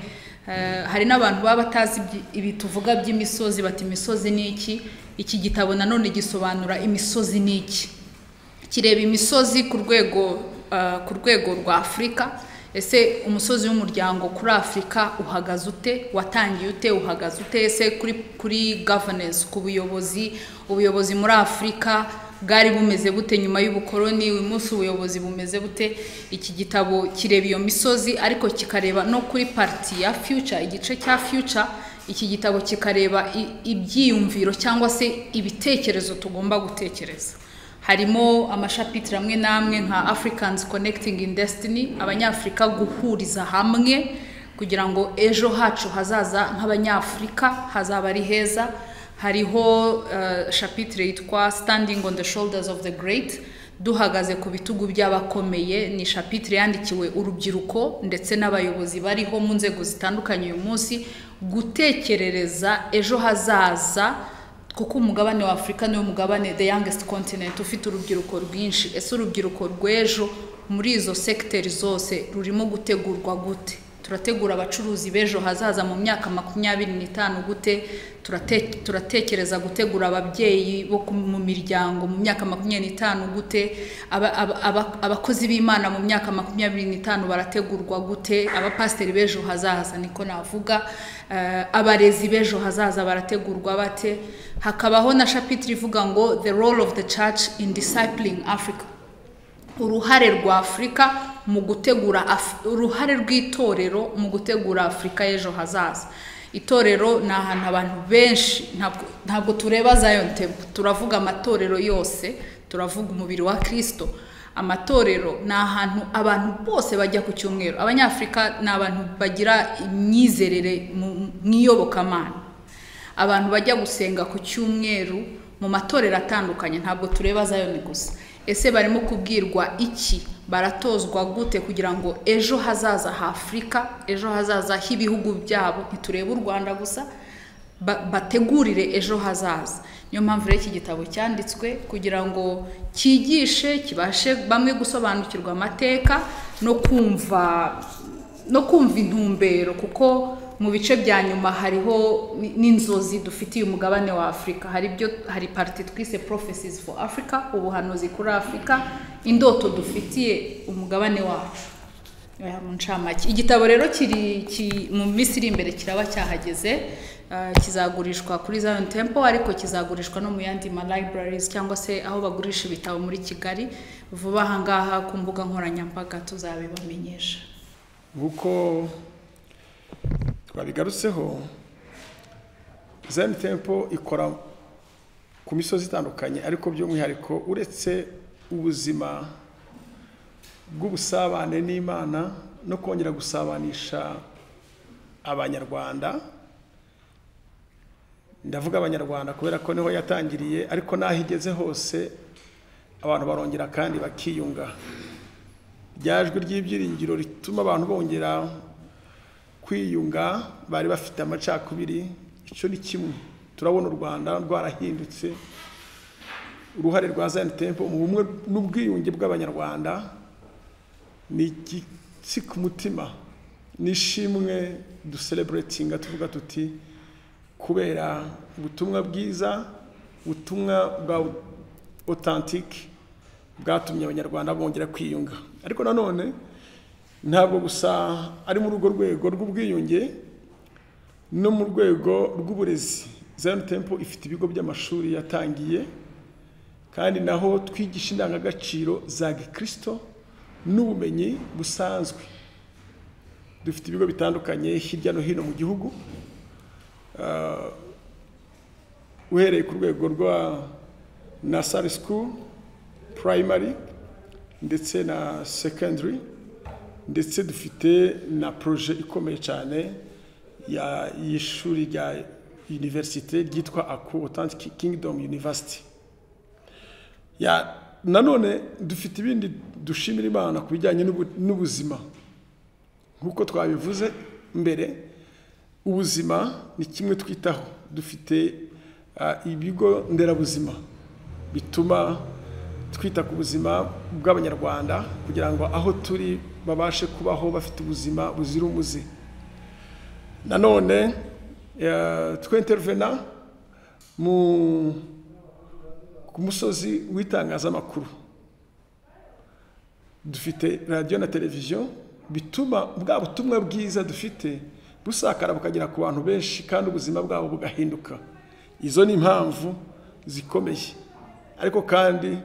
eh, hari n'abantu baba batazi ibyi- ibi tuvuga by'imisozi bati imisozi ni iki iki gitabo nanone gisobanura imisozi ni iki kireba imisozi ku rwego eh, ku rwego rwa afurika ese umusozi w'umuryango kuri afurika uhagaze ute watangiye ute uhagaze ute ese kuri kuri governance ku buyobozi ubuyobozi muri afurika bwari bumeze bute nyuma y'ubukoroni uyu munsi ubuyobozi bumeze bute iki gitabo kireba iyo misozi ariko kikareba no kuri pariti ya future igice cya future iki gitabo kikareba i- ibyiyumviro cyangwa se ibitekerezo tugomba gutekereza harimo amashapitire amwe n'amwe nka africans connecting in destiny abanyafurika guhuriza hamwe kugira ngo ejo hacu hazaza nk'abanyafurika hazaba ari heza hariho uh, shapitire yitwa standing on the shoulders of the great duhagaze ku bitugu by'abakomeye ni shapitire yandikiwe urubyiruko ndetse n'abayobozi bariho mu nzego zitandukanye uyu munsi gutekerereza ejo hazaza kuko umugabane wa afurika niwo mugabane the youngest continent ufite urubyiruko rwinshi ese urubyiruko rw'ejo muri izo sekiteri zose rurimo gutegurwa gute turategura abacuruzi b'ejo hazaza mu myaka makumyabiri n'itanu gute Turate- turatekereza gutegura ababyeyi bo ku- mu miryango mu myaka makumyabiri n'itanu gute Aba- aba- aba- abakozi b'imana mu myaka makumyabiri n'itanu barategurwa gute abapasiteri b'ejo hazaza niko navuga Eh, abarezi b'ejo hazaza barategurwa bate hakabaho na shapitire ivuga ngo the role of the church in discipling africa uruhare rwa afurika mu gutegura Af- uruhare rw'itorero mu gutegura afurika y'ejo hazaza itorero ni ahantu abantu benshi ntabwo- ntabwo tureba Zion Temple turavuga amatorero yose turavuga umubiri wa kirisito amatorero ni ahantu abantu bose bajya ku cyumweru abanyafurika ni abantu bagira imyizerere mu mu iyobokamana abantu bajya gusenga ku cyumweru mu matorero atandukanye ntabwo tureba zayoni gusa ese barimo kubwirwa iki baratozwa gute kugira ngo ejo hazaza ha afurika ejo hazaza h'ibihugu byabo ntiturebe u rwanda gusa ba- bategurire ejo hazaza niyo mpamvu rero iki gitabo cyanditswe kugira ngo cyigishe kibashe bamwe gusobanukirwa amateka no kumva no kumva intumbero kuko mu bice bya nyuma hariho ni- n'inzozi dufitiye umugabane wa afurika hari ibyo hari pariti twise prophecies for africa ubuhanuzi kuri afurika indoto dufitiye umugabane wacu Oya, mu ncamake igitabo rero kiri ki- mu minsi iri imbere kiraba cyahageze ah, kizagurishwa kuri Zion Temple ariko kizagurishwa no mu yandi ma libraries cyangwa se aho bagurisha ibitabo muri Kigali vuba aha ngaha ku mbuga nkoranyambaga tuzabibamenyesha nk'uko twabigarutseho Zion Temple ikora ku misozi itandukanye ariko by'umwihariko uretse ubuzima bw'ubusabane n'imana no kongera gusabanisha abanyarwanda ndavuga abanyarwanda kubera ko niho yatangiriye ariko n'aho igeze hose abantu barongera kandi bakiyunga ryajwe ry'ibyiringiro rituma abantu bongera kwiyunga bari bafite amacakubiri icyo ni kimwe turabona u rwanda rwarahindutse uruhare rwa zayini tempo mu bumwe n'ubwiyunge bw'abanyarwanda ni igitsi ku mutima n'ishimwe dusereburetinga tuvuga tuti kubera ubutumwa bwiza ubutumwa bwa otantike bwatumye abanyarwanda bongera kwiyunga ariko nanone ntabwo gusa ari muri urwo rwego rw'ubwiyunge no mu rwego rw'uburezi zayoni tempo ifite ibigo by'amashuri yatangiye kandi naho twigisha indangagaciro za gikirisito n'ubumenyi busanzwe dufite ibigo bitandukanye hirya no hino mu gihugu uhereye ku rwego rwa nasari sikuru purayimari ndetse na sekendari ndetse dufite na poroje ikomeye cyane y'ishuri rya univerisite ryitwa aku otantike kingidomu yunivasiti nanone dufite ibindi dushimira imana ku bijyanye n'ubuzima nk'uko twabivuze mbere ubuzima ni kimwe twitaho dufite ibigo nderabuzima bituma twita ku buzima bw'abanyarwanda kugira ngo aho turi babashe kubaho bafite ubuzima buzira umuze nanone twintervena ku musozi w'itangazamakuru dufite radiyo na televiziyo bituma bwa butumwa bwiza dufite busakara bukagera ku bantu benshi kandi ubuzima bwabo bugahinduka izo ni impamvu zikomeye ariko kandi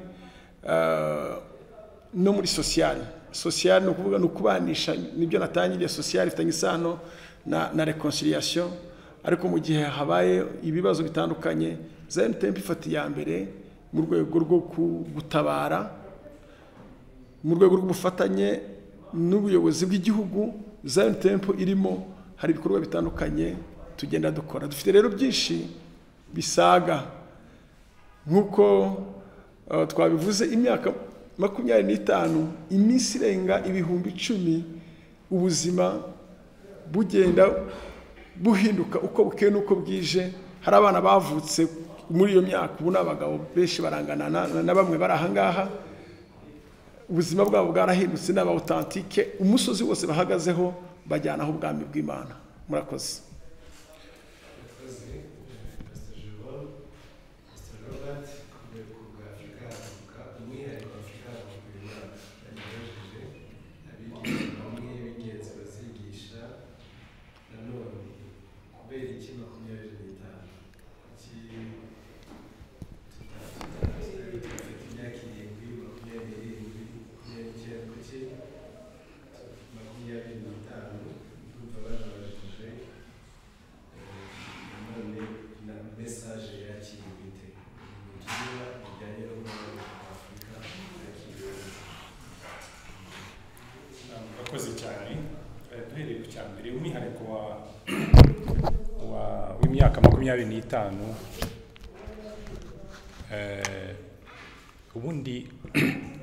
no muri sosiyali sosiyali ni ukuvuga ni ukubanisha nibyo natangiriye sosiyali ifitanye isano na rekonsiliyasiyo ariko mu gihe habaye ibibazo bitandukanye za emutiyeni ifata iya mbere mu rwego rwo gutabara mu rwego rw'ubufatanye n'ubuyobozi bw'igihugu zayoni tempo irimo hari ibikorwa bitandukanye tugenda dukora dufite rero byinshi bisaga nk'uko twabivuze imyaka makumyabiri n'itanu iminsi irenga ibihumbi icumi ubuzima bugenda buhinduka uko bukeye n'uko bwije hari abana bavutse muri iyo myaka ubu ni abagabo benshi barangana na bamwe bari ahangaha ubuzima bwabo bwarahindutse n'aba otantike umusozi wose bahagazeho bajyanaho ubwami bw'imana murakoze makumyabiri n'itanu ubundi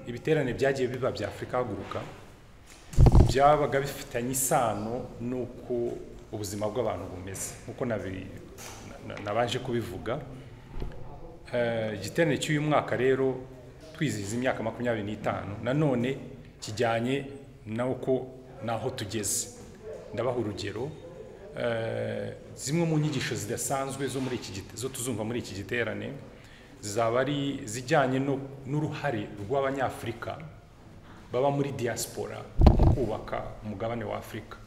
ibiterane byagiye biba bya afurika haguruka byabaga bifitanye isano n'uko ubuzima bw'abantu bumeze nk'uko nabanje kubivuga igiterane cy'uyu mwaka rero twizihiza imyaka makumyabiri n'itanu nanone kijyanye n'uko n'aho tugeze ndabaha urugero zimwe mu nyigisho zidasanzwe zo muri iki zo tuzumva muri iki giterane zaba ari zijyanye n'uruhare rw'abanyafurika baba muri diaspora mu kubaka umugabane wa afurika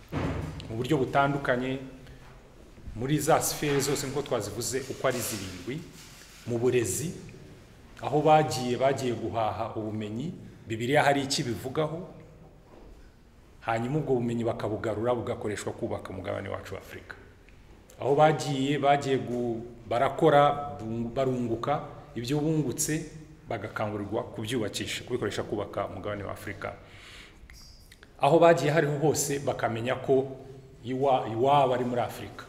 mu buryo butandukanye muri za sifere zose nk'uko twazivuze uko ari zirindwi mu burezi aho bagiye bagiye guhaha ubumenyi bibiriya hari iki bivugaho hanyuma ubwo bumenyi bakabugarura bugakoreshwa kubaka umugabane wacu wa afurika aho bagiye bagiye barakora barunguka ibyo bungutse bagakangurirwa kubyubakisha kubikoresha kubaka umugabane wa afurika aho bagiye hariho hose bakamenya ko iwabo ari muri afurika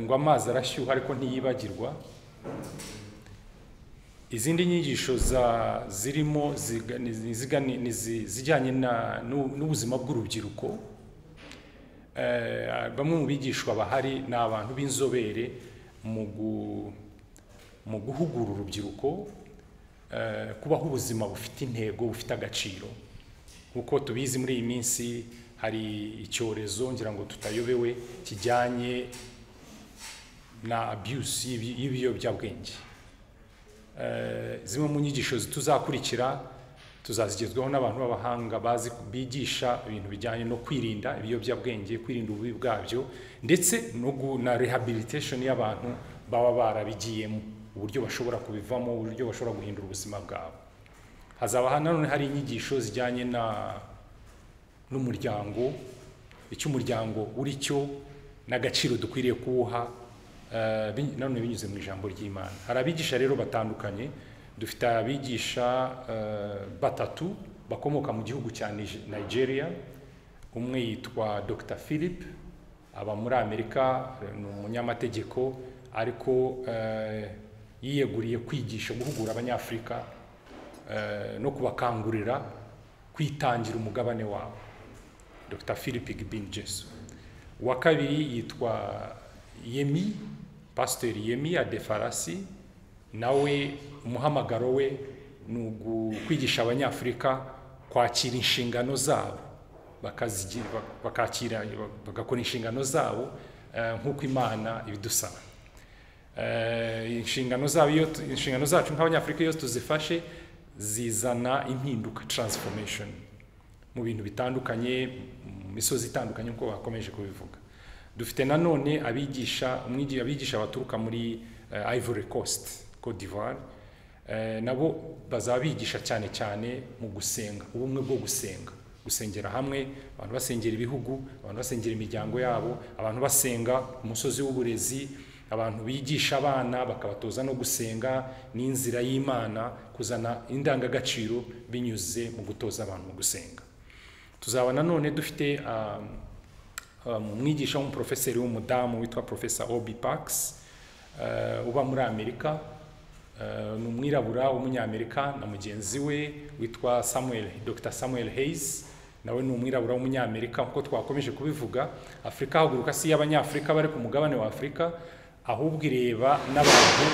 ngo amazi arashyuha ariko ntiyibagirwa izindi nyigisho zirimo zijyanye n'ubuzima bw'urubyiruko bamwe mu bigishwa bahari ni abantu b'inzobere mu guhugura urubyiruko kubaho ubuzima bufite intego bufite agaciro nk'uko tubizi muri iyi minsi hari icyorezo ngira ngo tutayobewe kijyanye na abuse y'ibi- y'ibiyobyabwenge Eh, zimwe mu nyigisho tuzakurikira tuzazigezweho n'abantu b'abahanga bazi bigisha ibintu bijyanye no kwirinda ibiyobyabwenge kwirinda ububi bwabyo ndetse no gu- na rehabilitation y'abantu baba barabigiyemo uburyo bashobora kubivamo uburyo bashobora guhindura ubuzima bwabo hazaba ha- nanone hari inyigisho zijyanye na n'umuryango icyo umuryango uri cyo n'agaciro dukwiriye kuwuha eh, bi- nanone binyuze mu ijambo ry'imana hari abigisha rero batandukanye dufite abigisha eh, batatu bakomoka mu gihugu cya Nige- nigeria umwe yitwa dr philip aba muri amerika eh, ni umunyamategeko ariko eh, yiyeguriye kwigisha guhugura abanyafurika eh, no kubakangurira kwitangira umugabane wabo dr philip gibbin jesu uwa kabiri yitwa yemi pasiteri yemi adefarasi nawe umuhamagaro we ni ugu- kwigisha abanyafurika kwakira inshingano zabo bakazigira- bakakira bagakora inshingano zabo eh, nk'uko imana ibidusaba Eh, inshingano zabo iyo tu- inshingano zacu nk'abanyafurika iyo tuzifashe zizana impinduka transformation mu bintu bitandukanye mu misozi itandukanye nk'uko bakomeje kubivuga dufite nanone abigisha umwigi- abigisha baturuka muri eh, ivory coast cote d'ivoire Eh, nabo bazaba bigisha cyane cyane mu gusenga ubumwe bwo gusenga gusengera hamwe abantu basengera ibihugu abantu basengera imiryango yabo abantu basenga ku musozi w'uburezi abantu bigisha abana bakabatoza no gusenga n'inzira y'imana kuzana indangagaciro binyuze mu gutoza abantu mu gusenga tuzaba nanone dufite um, um, umwigisha w'umuprofeseri w'umudamu witwa profesa obi pax uh, uba muri amerika Uh, ni umwirabura w'umunyamerika na mugenzi we witwa samuel dr samuel hayes nawe ni umwirabura w'umunyamerika nk'uko twakomeje kubivuga afurika haguruka si iy'abanyafurika bari ku mugabane wa afurika ahubwo ireba n'abantu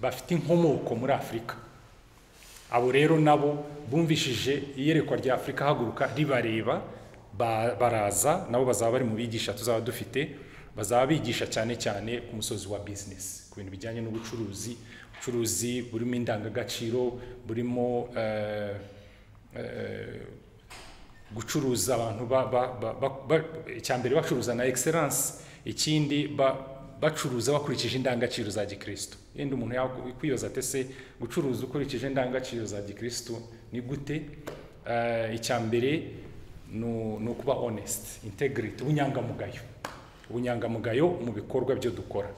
bafite inkomoko muri afurika abo rero nabo bumvishije iyerekwa rya afurika haguruka ribareba ba- baraza nabo bazaba bari mu bigisha tuzaba dufite bazaba bigisha cyane cyane ku musozi wa bizinesi ku bintu bijyanye n'ubucuruzi ubucuruzi burimo indangagaciro burimo eh, eh, gucuruza abantu ba- ba- ba- ba- ba- icyambere bacuruza na excellence ikindi ba- bacuruza bakurikije indangagaciro za gikristo yenda umuntu yakwibaza ate se gucuruza ukurikije indangagaciro za gikristo ni gute Eh, icyambere ni ni ukuba honest integrity ubunyangamugayo ubunyangamugayo mu bikorwa byo dukora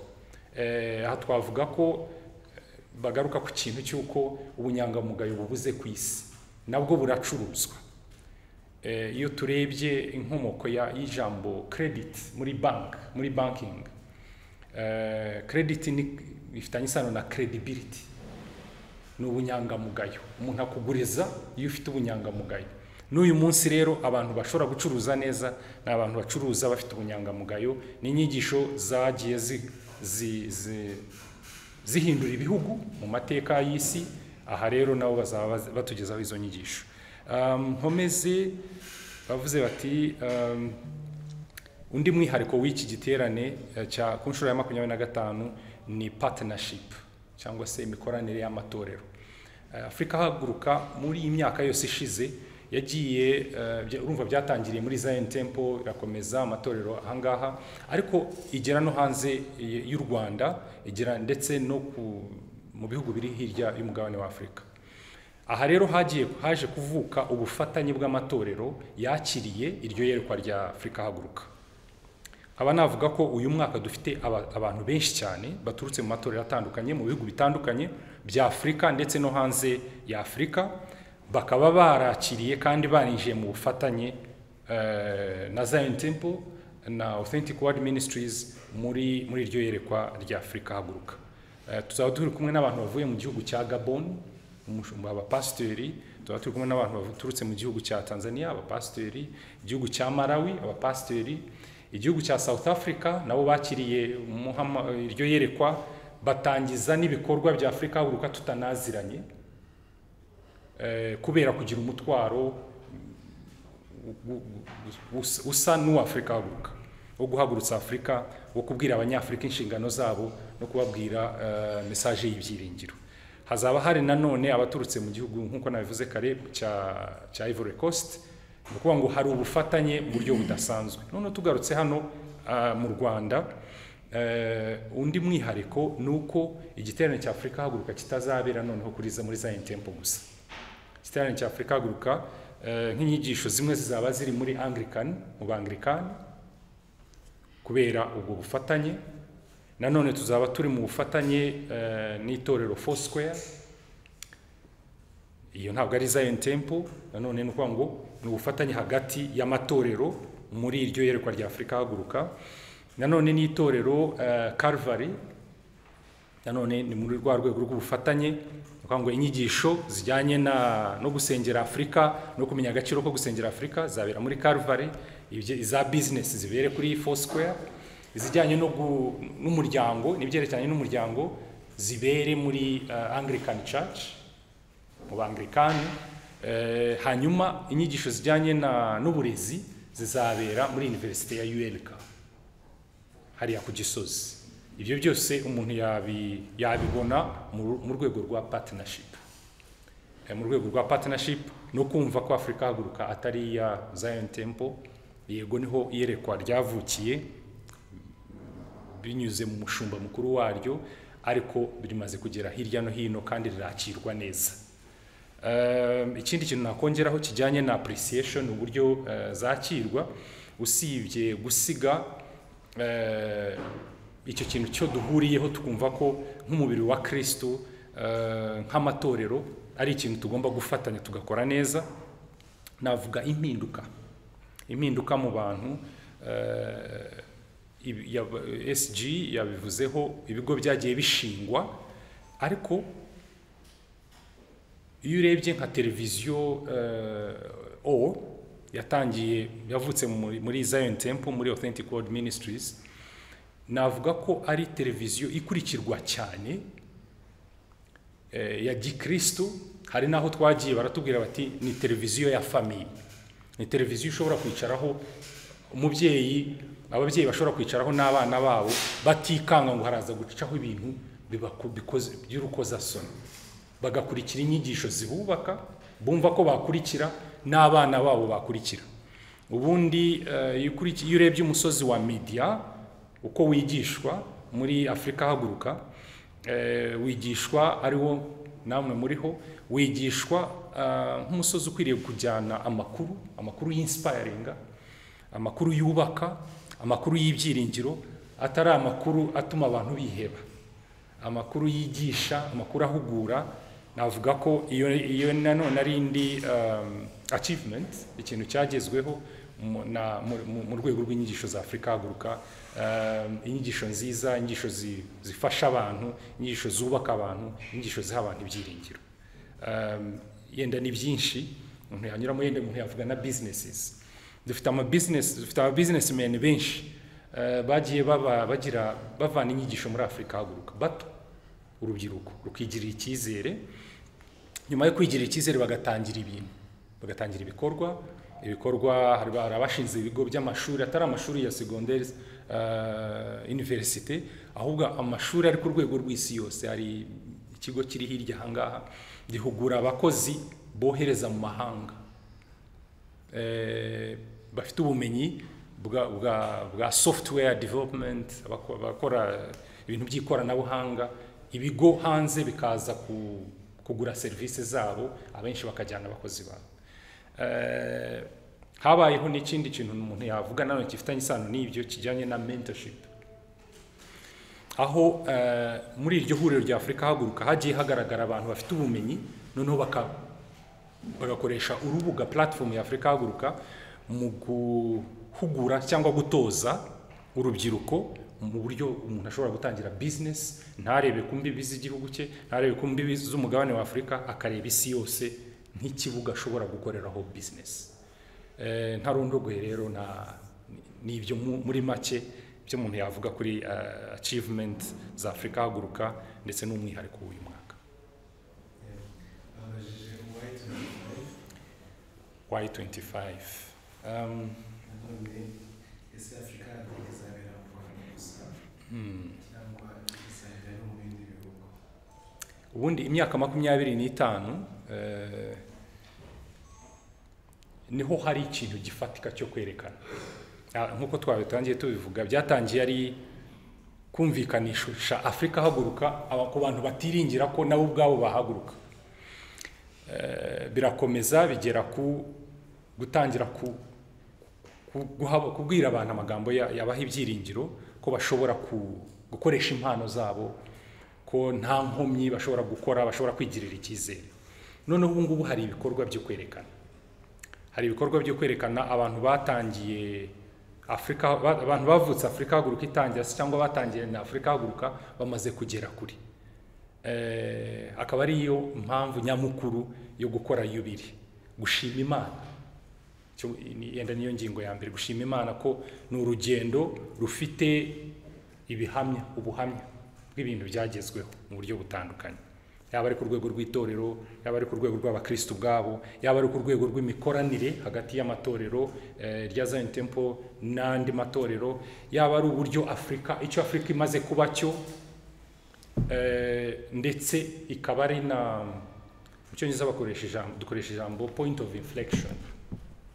Eh, aha twavuga ko bagaruka ku kintu cy'uko ubunyangamugayo bubuze ku isi nabwo buracuruzwa Eh, iyo turebye inkomoko ya- y'ijambo credit muri bank muri banking eh, credit ni bifitanye isano na credibility ni ubunyangamugayo umuntu akuguriza iyo ufite ubunyangamugayo n'uyu munsi rero abantu bashobora gucuruza neza ni abantu bacuruza bafite ubunyangamugayo n'inyigisho zagiye zi, zi, zi, zihindura ibihugu mu mateka y'isi aha rero nabo bazaba baz- batugezaho izo nyigisho Um, nkomeze bavuze bati um, undi mwihariko w'iki giterane eh, cya ku nshuro ya makumyabiri na gatanu ni partnership cyangwa se imikoranire y'amatorero Eh, afurika haguruka muri iyi myaka yose ishize yagiye eh, bya- urumva byatangiriye muri zion temple irakomeza amatorero ahangaha ariko igera no hanze y- y'u rwanda igera ndetse no ku, mu bihugu biri hirya y'umugabane wa afurika aha rero hagiye haje kuvuka ubufatanye bw'amatorero yakiriye iryo yerekwa rya afurika haguruka nkaba navuga ko uyu mwaka dufite aba- abantu benshi cyane baturutse mu matorero atandukanye mu bihugu bitandukanye bya afurika ndetse no hanze ya afurika bakaba barakiriye kandi barinjiye mu bufatanye eh, na zion temple na authentic world ministries muri muri iryo yerekwa rya afurika haguruka Eh, tuzaba turi kumwe n'abantu bavuye mu gihugu cya gabon umushumba abapasiteri tuba turi kumwe n'abantu baturutse mu gihugu cya tanzania abapasiteri igihugu cya malawi abapasiteri igihugu cya south africa nabo bakiriye umuhama- iryo yerekwa batangiza n'ibikorwa bya afurika haguruka tutanaziranye Eh, kubera kugira umutwaro gu- gu- us- usa n'uwafurika ahaguruka wo guhagurutsa afurika wo kubwira abanyafurika inshingano zabo no kubabwira eh, mesaje y'ibyiringiro hazaba hari nanone abaturutse mu gihugu nk'uko nabivuze kare cya cya ivory coast ni ukuvuga ngo hari ubufatanye mu buryo budasanzwe none tugarutse hano ah, mu rwanda Eh, undi mwihariko ni uko igiterane cya afurika haguruka kitazabera noneho kuri za muri zion temple gusa igiterane cya afurika haguruka eh, nk'inyigisho zimwe zizaba ziri muri anglican mu banglikani kubera ubwo bufatanye nanone tuzaba turi mu bufatanye eh, n'itorero foursquare iyo ntabwo ari zion temple nanone ni ukuvuga ngo ni ubufatanye hagati y'amatorero muri iryo yerekwa rya afurika haguruka nanone n'itorero eh, Calvary nanone ni muri rwa rwego rw'ubufatanye ni ukuvuga ngo inyigisho zijyanye na no gusengera afurika no kumenya agaciro ko gusengera afurika zabera muri Calvary ibye- iza bizinesi zibere kuri foursquare izijyanye no gu- n'umuryango n'ibyerekeranye n'umuryango zibere muri eh, anglican church mu bangirikani hanyuma inyigisho zijyanye na- n'uburezi zizabera muri univerisite ya ULK hariya ku gisozi ibyo byose umuntu yabi- yabibona mu mu rwego rwa partnership Eh, mu rwego rwa partnership no kumva ko afurika haguruka atari iya zion temple yego niho iyerekwa ryavukiye binyuze mu mushumba mukuru waryo ariko rimaze kugera hirya no hino kandi rirakirwa neza Um, ikindi kintu nakongeraho kijyanye na appreciation uburyo uh, zakirwa usibye gusiga eh, icyo kintu cyo duhuriyeho tukumva ko nk'umubiri wa kristo eh, nk'amatorero ari ikintu tugomba gufatanya tugakora neza navuga impinduka impinduka mu bantu eh, ibi- yab- sg yabivuzeho ibigo byagiye bishingwa ariko iyo urebye nka televiziyo eh, o yatangiye yavutse muri muri zion temple muri authentic world ministries navuga ko ari televiziyo ikurikirwa cyane eh, ya gikristo hari n'aho twagiye baratubwira bati ni televiziyo ya famiye ni televiziyo ushobora kwicaraho umubyeyi ababyeyi bashobora kwicaraho n'abana babo batikanga ngo haraza gucaho ibintu bibaku- bikoze- by'urukozasoni bagakurikira inyigisho zibubaka bumva ko bakurikira n'abana babo bakurikira ubundi eh, iyo ukuriki- iyo urebye umusozi wa media uko wigishwa muri afurika haguruka eh, wigishwa ariwo namwe muriho wigishwa ah, nk'umusozi ukwiriye kujyana amakuru amakuru y'insipayaringa amakuru yubaka amakuru y'ibyiringiro atari amakuru atuma abantu biheba amakuru yigisha amakuru ahugura navuga ko iyo iyo nanone ari indi um, achievement ikintu cyagezweho mu- na- mu- mu- mu rwego rw'inyigisho za afurika haguruka um, inyigisho nziza inyigisho zi- zifasha abantu inyigisho zubaka abantu inyigisho ziha abantu ibyiringiro Um, yenda ni byinshi umuntu yanyuramo yenda umuntu yavuga na businesses dufite ama business dufite aba businessmen benshi eh, bagiye baba bagira bavana inyigisho muri Afurika haguruka bato urubyiruko rukigirira icyizere nyuma yo kwigirira icyizere bagatangira ibintu bagatangira ibikorwa ibikorwa hari hari abashinze ibigo by'amashuri atari amashuri ya segonderi univerisite ahubwo amashuri ari ku rwego rw'isi yose hari ikigo kiri hirya aha ngaha gihugura abakozi bohereza mu mahanga eh, bafite ubumenyi bwa, bwa, bwa software development abako- abakora ibintu by'ikoranabuhanga ibigo hanze bikaza ku, kugura serivisi zabo abenshi bakajyana abakozi babo eh, habayeho n'ikindi kintu umuntu yavuga nanone gifitanye isano n'ibyo kijyanye na mentorship aho eh, muri iryo huriro rya afurika haguruka hagiye hagaragara abantu bafite ubumenyi noneho baka, bagakoresha urubuga platform ya afurika haguruka mu guhugura cyangwa gutoza urubyiruko mu buryo umuntu ashobora gutangira business ntarebe ku mbibi z'igihugu cye ntarebe ku mbibi z'umugabane wa afurika akareba isi yose nk'ikibuga ashobora gukoreraho business Eh, ntarondogoye rero na ni ibyo mu- muri make byo umuntu yavuga kuri eh, achievement za afurika haguruka ndetse n'umwihariko w'uyu mwaka Babajije uwayitumye y25 Um, nanone ese afurika izabera mu rwanda gusa cyangwa izabera no mu bindi bihugu ubundi imyaka makumyabiri n'itanu eh, niho hari ikintu gifatika cyo kwerekana Ah, nk'uko twabitangiye tubivuga byatangiye ari kumvikanisha afurika haguruka aba- ku bantu batiringira ko nabo ubwabo bahaguruka Eh, birakomeza bigera ku gutangira ku ku- guha- kubwira abantu amagambo ya- yabaha ibyiringiro ko bashobora ku- gukoresha impano zabo ko nta nkomyi bashobora gukora bashobora kwigirira icyizere noneho ubu ngubu hari ibikorwa byo kwerekana hari ibikorwa byo kwerekana abantu batangiye afurika ba- abantu bavutse afurika haguruka itangira se cyangwa batangiye na afurika haguruka bamaze kugera kuri Eh, akaba ariyo mpamvu nyamukuru yo gukora yubiri gushima imana cyo ni- yenda niyo ngingo ya mbere gushima imana ko ni urugendo rufite ibihamya ubuhamya bw'ibintu byagezweho mu buryo butandukanye yaba ari ku rwego rw'itorero yaba ari ku rwego rw'abakristo ubwabo yaba ari ku rwego rw'imikoranire hagati y'amatorero eh, rya Zion Temple n'andi matorero yaba ari uburyo afurika icyo afurika imaze kuba cyo Eh, ndetse ikaba ari na mu cyongereza bakoresha ijambo dukoresha ijambo point of inflection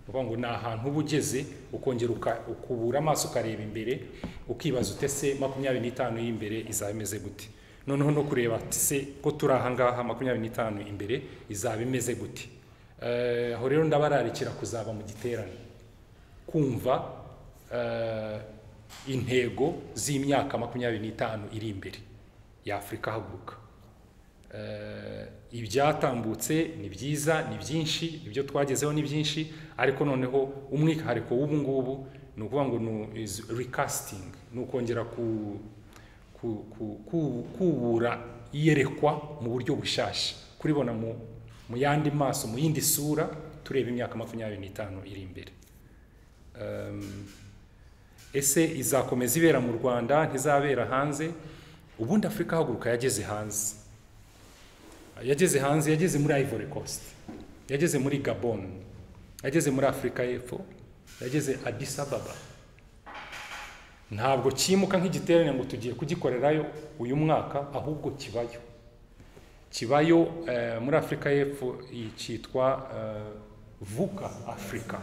uvuga ngo ni ahantu uba ugeze ukongera uka- ukubura amaso ukareba imbere ukibaza ute se makumyabiri n'itanu y'imbere izaba imeze gute noneho no kureba ati se ko turi aha ngaha makumyabiri n'itanu imbere izaba imeze gute Eh, aho rero ndabararikira kuzaba mu giterane kumva eh, intego z'imyaka makumyabiri n'itanu iri imbere y'afurika haguruka Eh, ibyatambutse ni byiza ni byinshi ibyo twagezeho ni byinshi ariko noneho umwihariko w'ubu ngubu ni ukuvuga ngo ni is recasting ni ukongera ku- ku- ku- ku- kubura iyerekwa mu buryo bushyashya kuribona mu mu yandi maso mu yindi sura tureba imyaka makumyabiri n'itanu iri imbere Um, ese izakomeza ibera mu rwanda ntizabera hanze ubundi afurika haguruka yageze hanze yageze hanze yageze muri ivory coast yageze muri gabon yageze muri afurika y'epfo yageze addis ababa ntabwo cyimuka nk'igiterane ngo tugiye kugikorerayo uyu mwaka ahubwo kibayo kibayo eh, muri afurika y'epfo iyi cyitwa eh, vuka afurika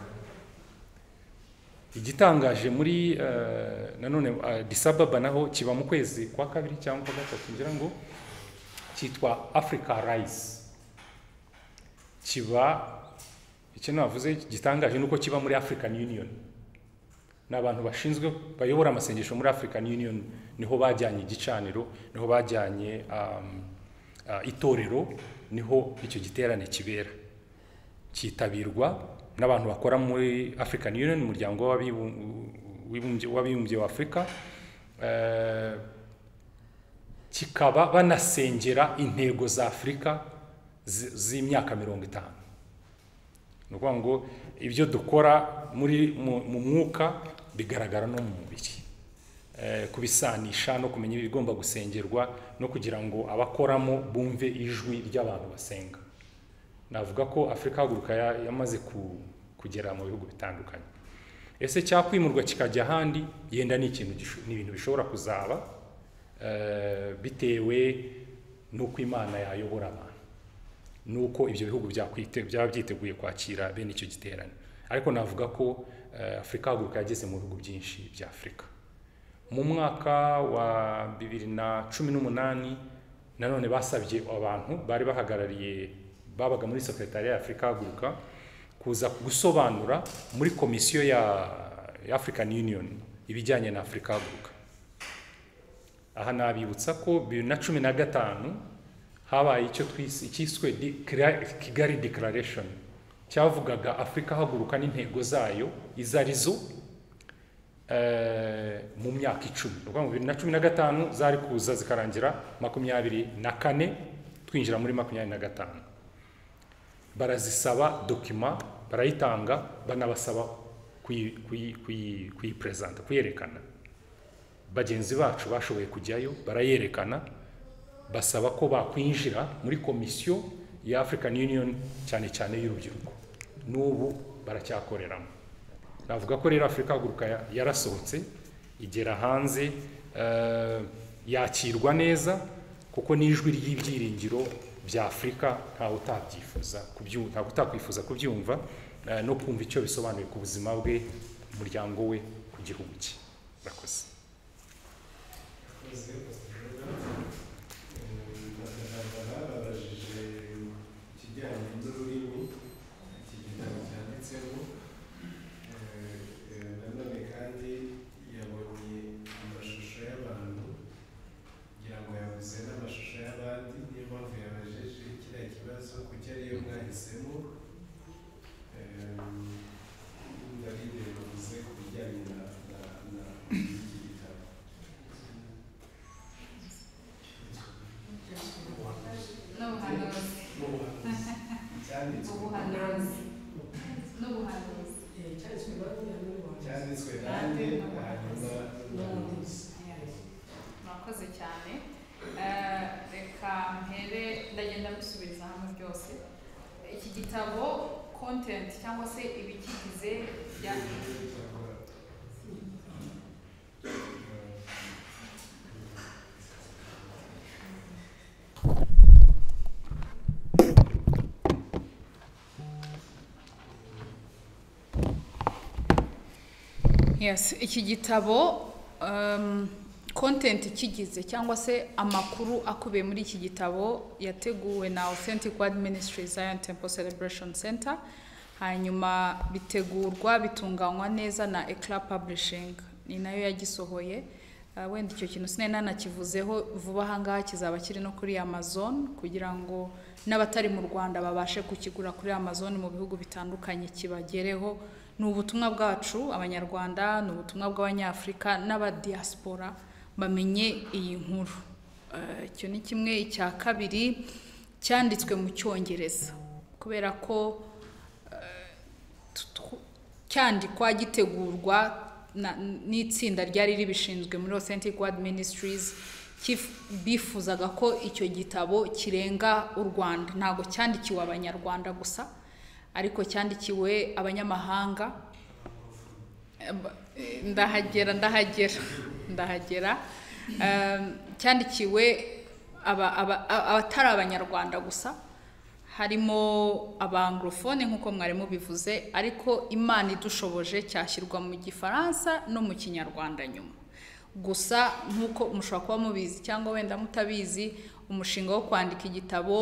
igitangaje muri eh, nanone eh, Addis Ababa naho kiba mu kwezi kwa kabiri cyangwa kwa gatatu ngira ngo cyitwa Africa Rise kiba icyo navuze gitangaje nuko kiba muri African Union ni abantu bashinzwe bayobora amasengesho muri African Union niho bajyanye igicaniro niho bajyanye um, uh, itorero niho icyo giterane kibera cyitabirwa n'abantu bakora muri African Union umuryango w'abibu- w'ibumbye- w'abibumbye wa Afurika eh, kikaba banasengera intego za Afurika zi- z'imyaka mirongo itanu ni ukuvuga ngo ibyo dukora muri mu mu mwuka bigaragara no mu mubiri Eh, kubisanisha no kumenya ibigomba gusengerwa no kugira ngo abakoramo bumve ijwi ry'abantu basenga navuga ko afurika haguruka ya- yamaze ku- kugera mu bihugu bitandukanye ese cyakwimurwa kikajya ahandi yenda ni ikintu gisho- ni ibintu bishobora kuzaba eh, bitewe n'uko imana yayobora abantu nuko ibyo bihugu byakwite- byaba byiteguye kwakira bene icyo giterane ariko navuga ko eh, afurika haguruka yageze mu bihugu byinshi bya afurika mu mwaka wa bibiri na cumi n'umunani nanone basabye abantu bari bahagarariye babaga muri sekretariya ya afurika haguruka kuza gusobanura muri komisiyo ya ya african union ibijyanye na afurika haguruka aha nabibutsa ko bibiri na cumi na gatanu habaye icyo twise icyiswe Decla- kigali declaration cyavugaga afurika haguruka n'intego zayo izo ari zo eh, mu myaka icumi ni ukuvuga ngo bibiri na cumi na gatanu zari kuza zikarangira makumyabiri na kane twinjira muri makumyabiri na gatanu barazisaba dokima barayitanga banabasaba kuyi- kuyi- kuyi- kuyipresenta kuyerekana bagenzi bacu bashoboye kujyayo barayerekana basaba ko bakwinjira muri komisiyo ya African Union cyane cyane y'urubyiruko n'ubu baracyakoreramo navuga ko rero afurika haguruka ya- yarasohotse igera hanze eh, yakirwa neza kuko n'ijwi ry'ibyiringiro bya afurika ntawe utabyifuza kubyu- ntawe utakwifuza kubyumva eh, no kumva icyo bisobanuye ku buzima bwe ku muryango we ku gihugu cye murakoze Abakozi, bakazaba babajije ikijyanye n'ururimi iki gitabo cyanditsemo Eh, eh, nanone kandi yabonye amashusho y'abantu kugira ngo yabuze n'amashusho y'abandi niyo mpamvu yabajije kiriya kibazo kuki ariyo mwahisemo Eh, ndari ibyo bivuze ku bijyanye na- na- na iki gitabo n'ubuhanuzi ubuhanuzi n'ubuhanuzi cyanditswe nande hanyuma n'ubuvuzi murakoze cyane Eh, reka mpere ndagenda mbisubiriza hamwe byose iki gitabo content cyangwa se ibikigize bya- Yes, iki gitabo um, content kigize cyangwa se amakuru akubiye muri iki gitabo yateguwe na Authentic Word Ministry Zion Temple Celebration Center hanyuma bitegurwa bitunganywa neza na Eclat Publishing ni nayo yagisohoye uh, wenda icyo kintu sinari nanakivuzeho vuba aha ngaha kizaba kiri no kuri Amazon kugira ngo n'abatari mu Rwanda babashe kukigura kuri Amazon mu bihugu bitandukanye kibagereho ni ubutumwa bwacu abanyarwanda ni ubutumwa bw'abanyafurika n'abadiyasipora bamenye iyi nkuru Eh, icyo ni kimwe icya kabiri cyanditswe mu cyongereza kubera ko eh, tu- tu- cyandikwa gitegurwa na- n'itsinda ryari ribishinzwe muri authentic word ministries kif- bifuzaga ko icyo gitabo kirenga u rwanda ntabwo cyandikiwe abanyarwanda gusa ariko cyandikiwe abanyamahanga Eh, ba- eh, ndahagera ndahagera ndahagera Em, cyandikiwe aba- aba- a- abatari abanyarwanda gusa harimo abanglofone nk'uko mwari mubivuze ariko imana idushoboje cyashyirwa mu gifaransa no mu kinyarwanda nyuma gusa nk'uko mushobora kuba mubizi cyangwa wenda mutabizi umushinga wo kwandika igitabo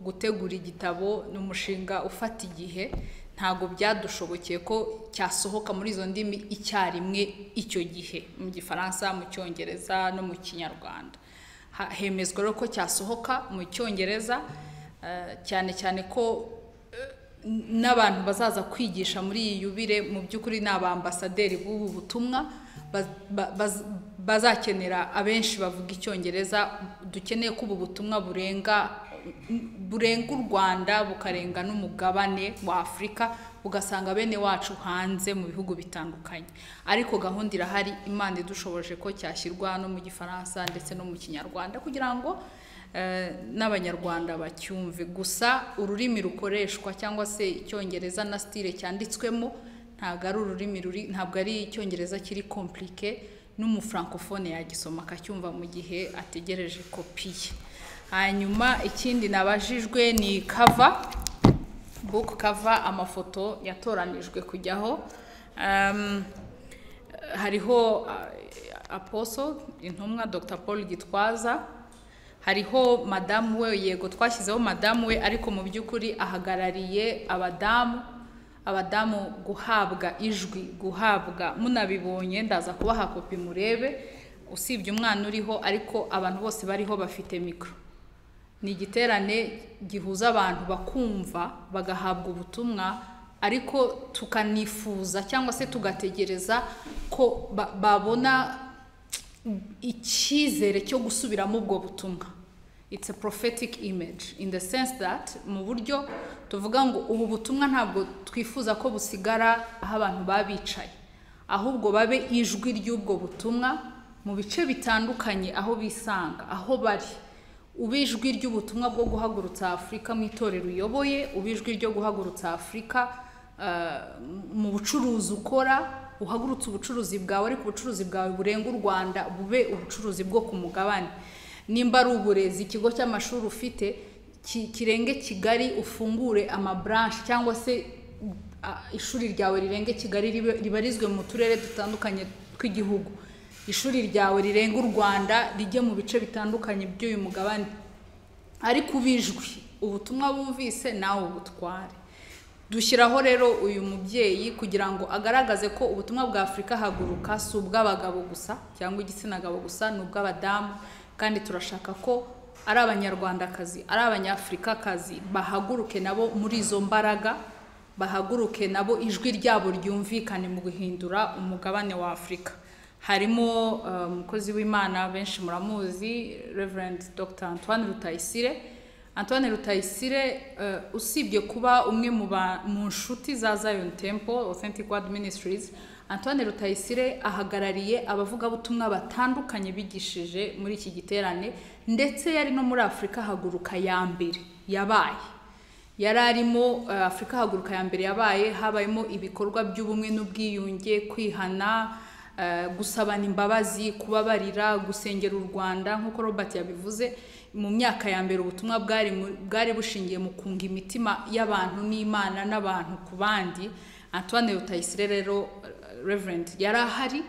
gutegura igitabo ni umushinga ufata igihe ntabwo byadushobokeye ko cyasohoka muri izo ndimi icyarimwe icyo gihe mu gifaransa mu cyongereza no mu kinyarwanda Ha- hemezwa rero ko cyasohoka mu cyongereza eh, cyane cyane ko n'abantu bazaza kwigisha muri iyi yubire mu by'ukuri ni abambasaderi b'ubu butumwa ba- ba- baz- bazakenera abenshi bavuga icyongereza dukeneye ko ubu butumwa burenga burenga u rwanda bukarenga n'umugabane wa afurika ugasanga bene wacu hanze mu bihugu bitandukanye ariko gahunda irahari imana idushoboje ko cyashyirwa no mu gifaransa ndetse no mu kinyarwanda kugira ngo eh, n'abanyarwanda bacyumve gusa ururimi rukoreshwa cyangwa se icyongereza na stile cyanditswemo ntabwo ari ururimi ruri ntabwo ari icyongereza kiri komplike n'umufrancofone yagisoma akacyumva mu gihe ategereje kopi ye hanyuma ikindi nabajijwe ni kava book cover amafoto yatoranijwe kujyaho Um, hariho uh, apostle intumwa dr paul gitwaza hariho madamu we yego twashyizeho madamu we ariko mu by'ukuri ahagarariye abadamu abadamu guhabwa ijwi guhabwa munabibonye ndaza kubaha kopi murebe usibye umwana uriho ariko abantu bose bariho bafite mikoro ni igiterane gihuza abantu bakumva bagahabwa ubutumwa ariko tukanifuza cyangwa se tugategereza ko ba- babona icyizere cyo gusubiramo ubwo butumwa it's a prophetic image in the sense that mu buryo tuvuga ngo ubu butumwa ntabwo twifuza ko busigara aho abantu baba bicaye ahubwo babe ijwi ry'ubwo butumwa mu bice bitandukanye aho bisanga aho bari uba ijwi ry'ubutumwa bwo guhagurutsa afurika mu itorero uyoboye uba ijwi ryo guhagurutsa afurika ah, mu bucuruzi ukora uhagurutse ubucuruzi bwawe ariko ubucuruzi bwawe burenga u rwanda bube ubucuruzi bwo ku mugabane nimba ari uburezi ikigo cy'amashuri ufite ki- kirenge kigali ufungure amaburanshi cyangwa se ah, ishuri ryawe rirenge kigali ribe- ribarizwe mu turere dutandukanye tw'igihugu ishuri ryawe rirenga u rwanda rijye mu bice bitandukanye by'uyu mugabane ariko ubijwi ubutumwa bumvise nawe ubutware dushyiraho rero uyu mubyeyi kugira ngo agaragaze ko ubutumwa bwa afurika haguruka si ubw'abagabo gusa cyangwa igitsina gabo gusa ni ubw'abadamu kandi turashaka ko ari abanyarwandakazi ari abanyafurikakazi bahaguruke nabo muri izo mbaraga bahaguruke nabo ijwi ryabo ryumvikane mu guhindura umugabane wa afurika harimo eh, umukozi w'imana benshi muramuzi reverend dr antoine rutayisire antoine rutayisire eh, usibye kuba umwe mu ba- mu nshuti za zion temple authentic word ministries antoine rutayisire ahagarariye abavugabutumwa batandukanye bigishije muri iki giterane ndetse yari no muri afurika haguruka ya mbere yabaye yari arimo eh, afurika haguruka ya mbere yabaye habayemo ibikorwa by'ubumwe n'ubwiyunge kwihana eh, gusabana imbabazi kubabarira gusengera u rwanda nk'uko robert yabivuze mu myaka ya mbere ubutumwa bwari mu- bwari bushingiye mu kunga imitima y'abantu n'imana n'abantu ku bandi antoine rutayisire rero eh, reverend yari ahari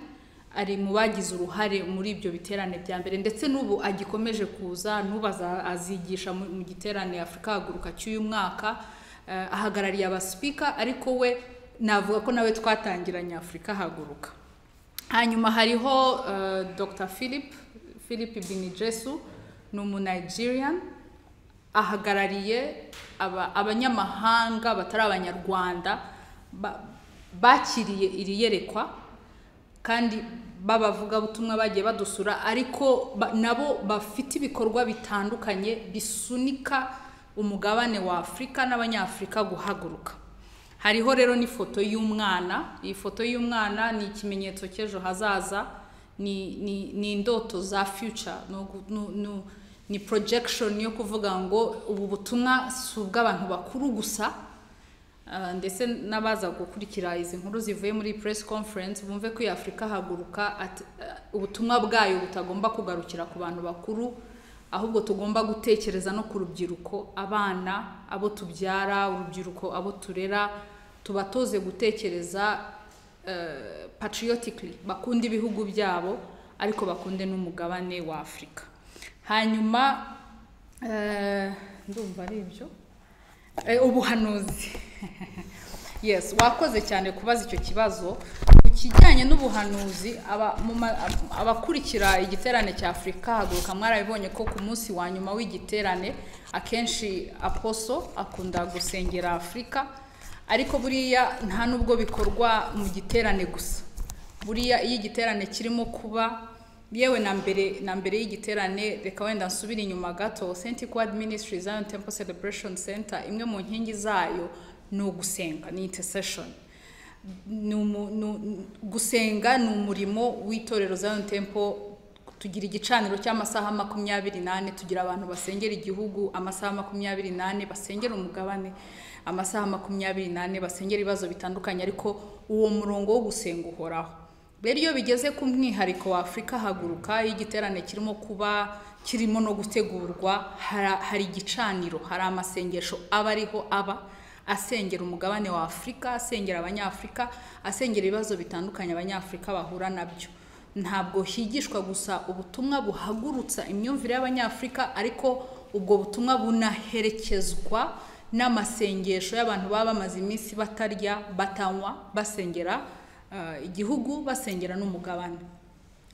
ari mu bagize uruhare muri ibyo biterane bya mbere ndetse n'ubu agikomeje kuza n'ubaza azigisha mu mu giterane afurika haguruka cy'uyu mwaka eh, ahagarariye abasipika ariko we navuga ko nawe twatangiranye afurika haguruka hanyuma hariho eh, dr philip philip binijesu ni umunigerian ahagarariye aba- abanyamahanga batari abanyarwanda ba- bakiriye iri yerekwa kandi b'abavugabutumwa bagiye badusura ariko ba- nabo bafite ibikorwa bitandukanye bisunika umugabane wa afurika n'abanyafurika guhaguruka hariho rero n'ifoto y'umwana iyi foto y'umwana ni ikimenyetso cy'ejo hazaza ni, ni, ni indoto za future ni, ugu- ni, ni, ni projection yo kuvuga ngo ubu butumwa si ubw'abantu bakuru gusa Ah, ndetse n'abaza gukurikira izi nkuru zivuye muri press conference bumve ko iyi afurika haguruka at- ah, ubutumwa bwayo butagomba kugarukira ku bantu bakuru ahubwo tugomba gutekereza no ku rubyiruko abana abo tubyara urubyiruko abo turera tubatoze gutekereza eh, patriotically bakunde ibihugu byabo ariko bakunde n'umugabane wa afurika hanyuma eh, ndumva ari ibyo Eh, ubuhanuzi yes wakoze cyane kubaza icyo kibazo ku kijyanye n'ubuhanuzi aba- mu ma- ab- abakurikira igiterane cya afurika haguruka mwarabibonye ko ku munsi wa nyuma w'igiterane akenshi aposo akunda gusengera afurika ariko buriya nta nubwo bikorwa mu giterane gusa buriya iyo igiterane kirimo kuba yewe na mbere na mbere y'igiterane reka wenda nsubire inyuma gato authentic word ministry zion temple celebration center imwe mu nkingi zayo ni ugusenga ni intercession ni umu- ni u- gusenga ni umurimo w'itorero zion temple tugira igicaniro cy'amasaha makumyabiri n'ane tugira abantu basengera igihugu amasaha makumyabiri n'ane basengera umugabane amasaha makumyabiri n'ane basengera ibibazo bitandukanye ariko uwo murongo wo gusenga uhoraho rero iyo bigeze ku mwihariko wa afurika haguruka iyo igiterane kirimo kuba kirimo no gutegurwa hara- hari igicaniro hari amasengesho aba ariho aba asengera umugabane wa afurika asengera abanyafurika asengera ibibazo bitandukanye abanyafurika bahura nabyo ntabwo higishwa gusa ubutumwa buhagurutsa imyumvire y'abanyafurika ariko ubwo butumwa bunaherekezwa n'amasengesho y'abantu baba bamaze iminsi batarya batanywa basengera eh, igihugu basengera n'umugabane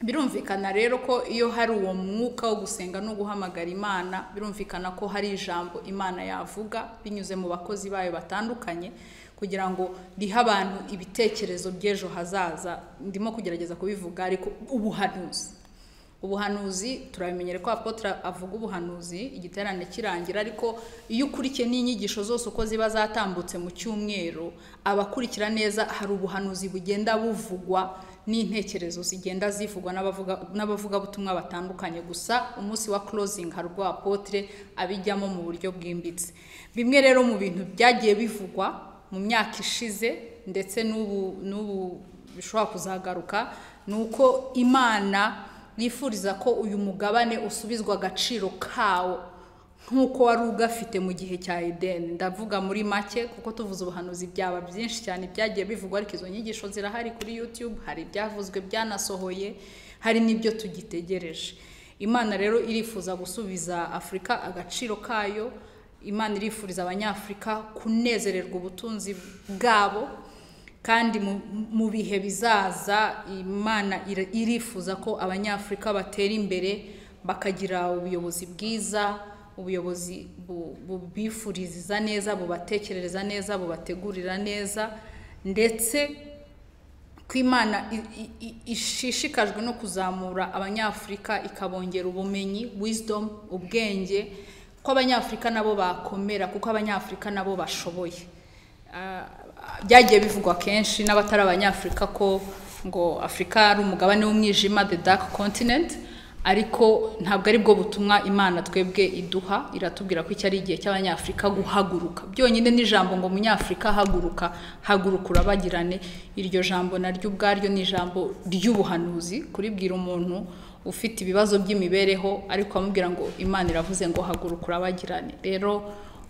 birumvikana rero ko iyo hari uwo mwuka wo gusenga no guhamagara imana birumvikana ko hari ijambo imana yavuga binyuze mu bakozi bayo batandukanye kugira ngo rihe abantu ibitekerezo by'ejo hazaza ndimo kugerageza kubivuga ariko ubuhanuzi ubuhanuzi turabimenyere ko apotre avuga ubuhanuzi igiterane kirangira ariko iyo ukurikiye n'inyigisho zose uko ziba zatambutse mu cyumweru abakurikira neza hari ubuhanuzi bugenda buvugwa n'intekerezo zigenda zivugwa n'abavuga n'abavugabutumwa batandukanye gusa umunsi wa closing hari ubwo apotre abijyamo mu buryo bwimbitse bimwe rero mu bintu byagiye bivugwa mu myaka ishize ndetse n'ubu n'ubu bishobora kuzagaruka ni uko imana yifuriza ko uyu mugabane usubizwa agaciro kawo nk'uko wari ugafite mu gihe cya edeni ndavuga muri make kuko tuvuze ubuhanuzi byaba byinshi cyane byagiye bivugwa ariko izo nyigisho zirahari kuri yutube hari ibyavuzwe byanasohoye hari n'ibyo tugitegereje imana rero irifuza gusubiza afurika agaciro kayo imana irifuriza abanyafurika kunezererwa ubutunzi bwabo kandi mu bihe bizaza imana irifuza ko abanyafurika batera imbere bakagira ubuyobozi bwiza ubuyobozi bubifuriza neza bubatekerereza neza bubategurira neza ndetse ko imana ishishikajwe no kuzamura abanyafurika ikabongera ubumenyi wizidomu ubwenge ko abanyafurika nabo bakomera kuko abanyafurika nabo bashoboye byagiye bivugwa kenshi n'abatari abanyafurika ko ngo afurika ari umugabane w'umwijima the dark continent ariko ntabwo aribwo butumwa imana twebwe iduha iratubwira ko iki ari igihe cy'abanyafurika guhaguruka byonyine n'ijambo ngo umunyafurika haguruka haguruka urabagirane iryo jambo naryo ubwaryo ni ijambo ry'ubuhanuzi kuribwira umuntu ufite ibibazo by'imibereho ariko amubwira ngo imana iravuze ngo haguruka urabagirane rero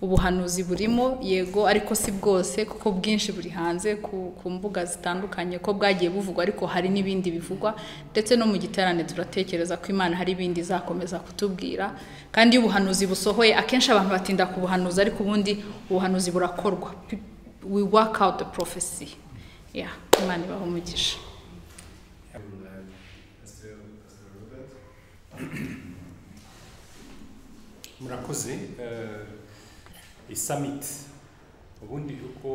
ubuhanuzi burimo yego ariko si bwose kuko bwinshi buri hanze ku mbuga zitandukanye ko bwagiye buvugwa ariko hari n'ibindi bivugwa ndetse no mu giterane turatekereza ko imana hari ibindi izakomeza kutubwira kandi iyo ubuhanuzi busohoye akenshi abantu batinda kubuhanuza ariko ubundi ubuhanuzi burakorwa we work out the prophecy yeah imana ibaha umugisha murakoze isamiti ubundi uko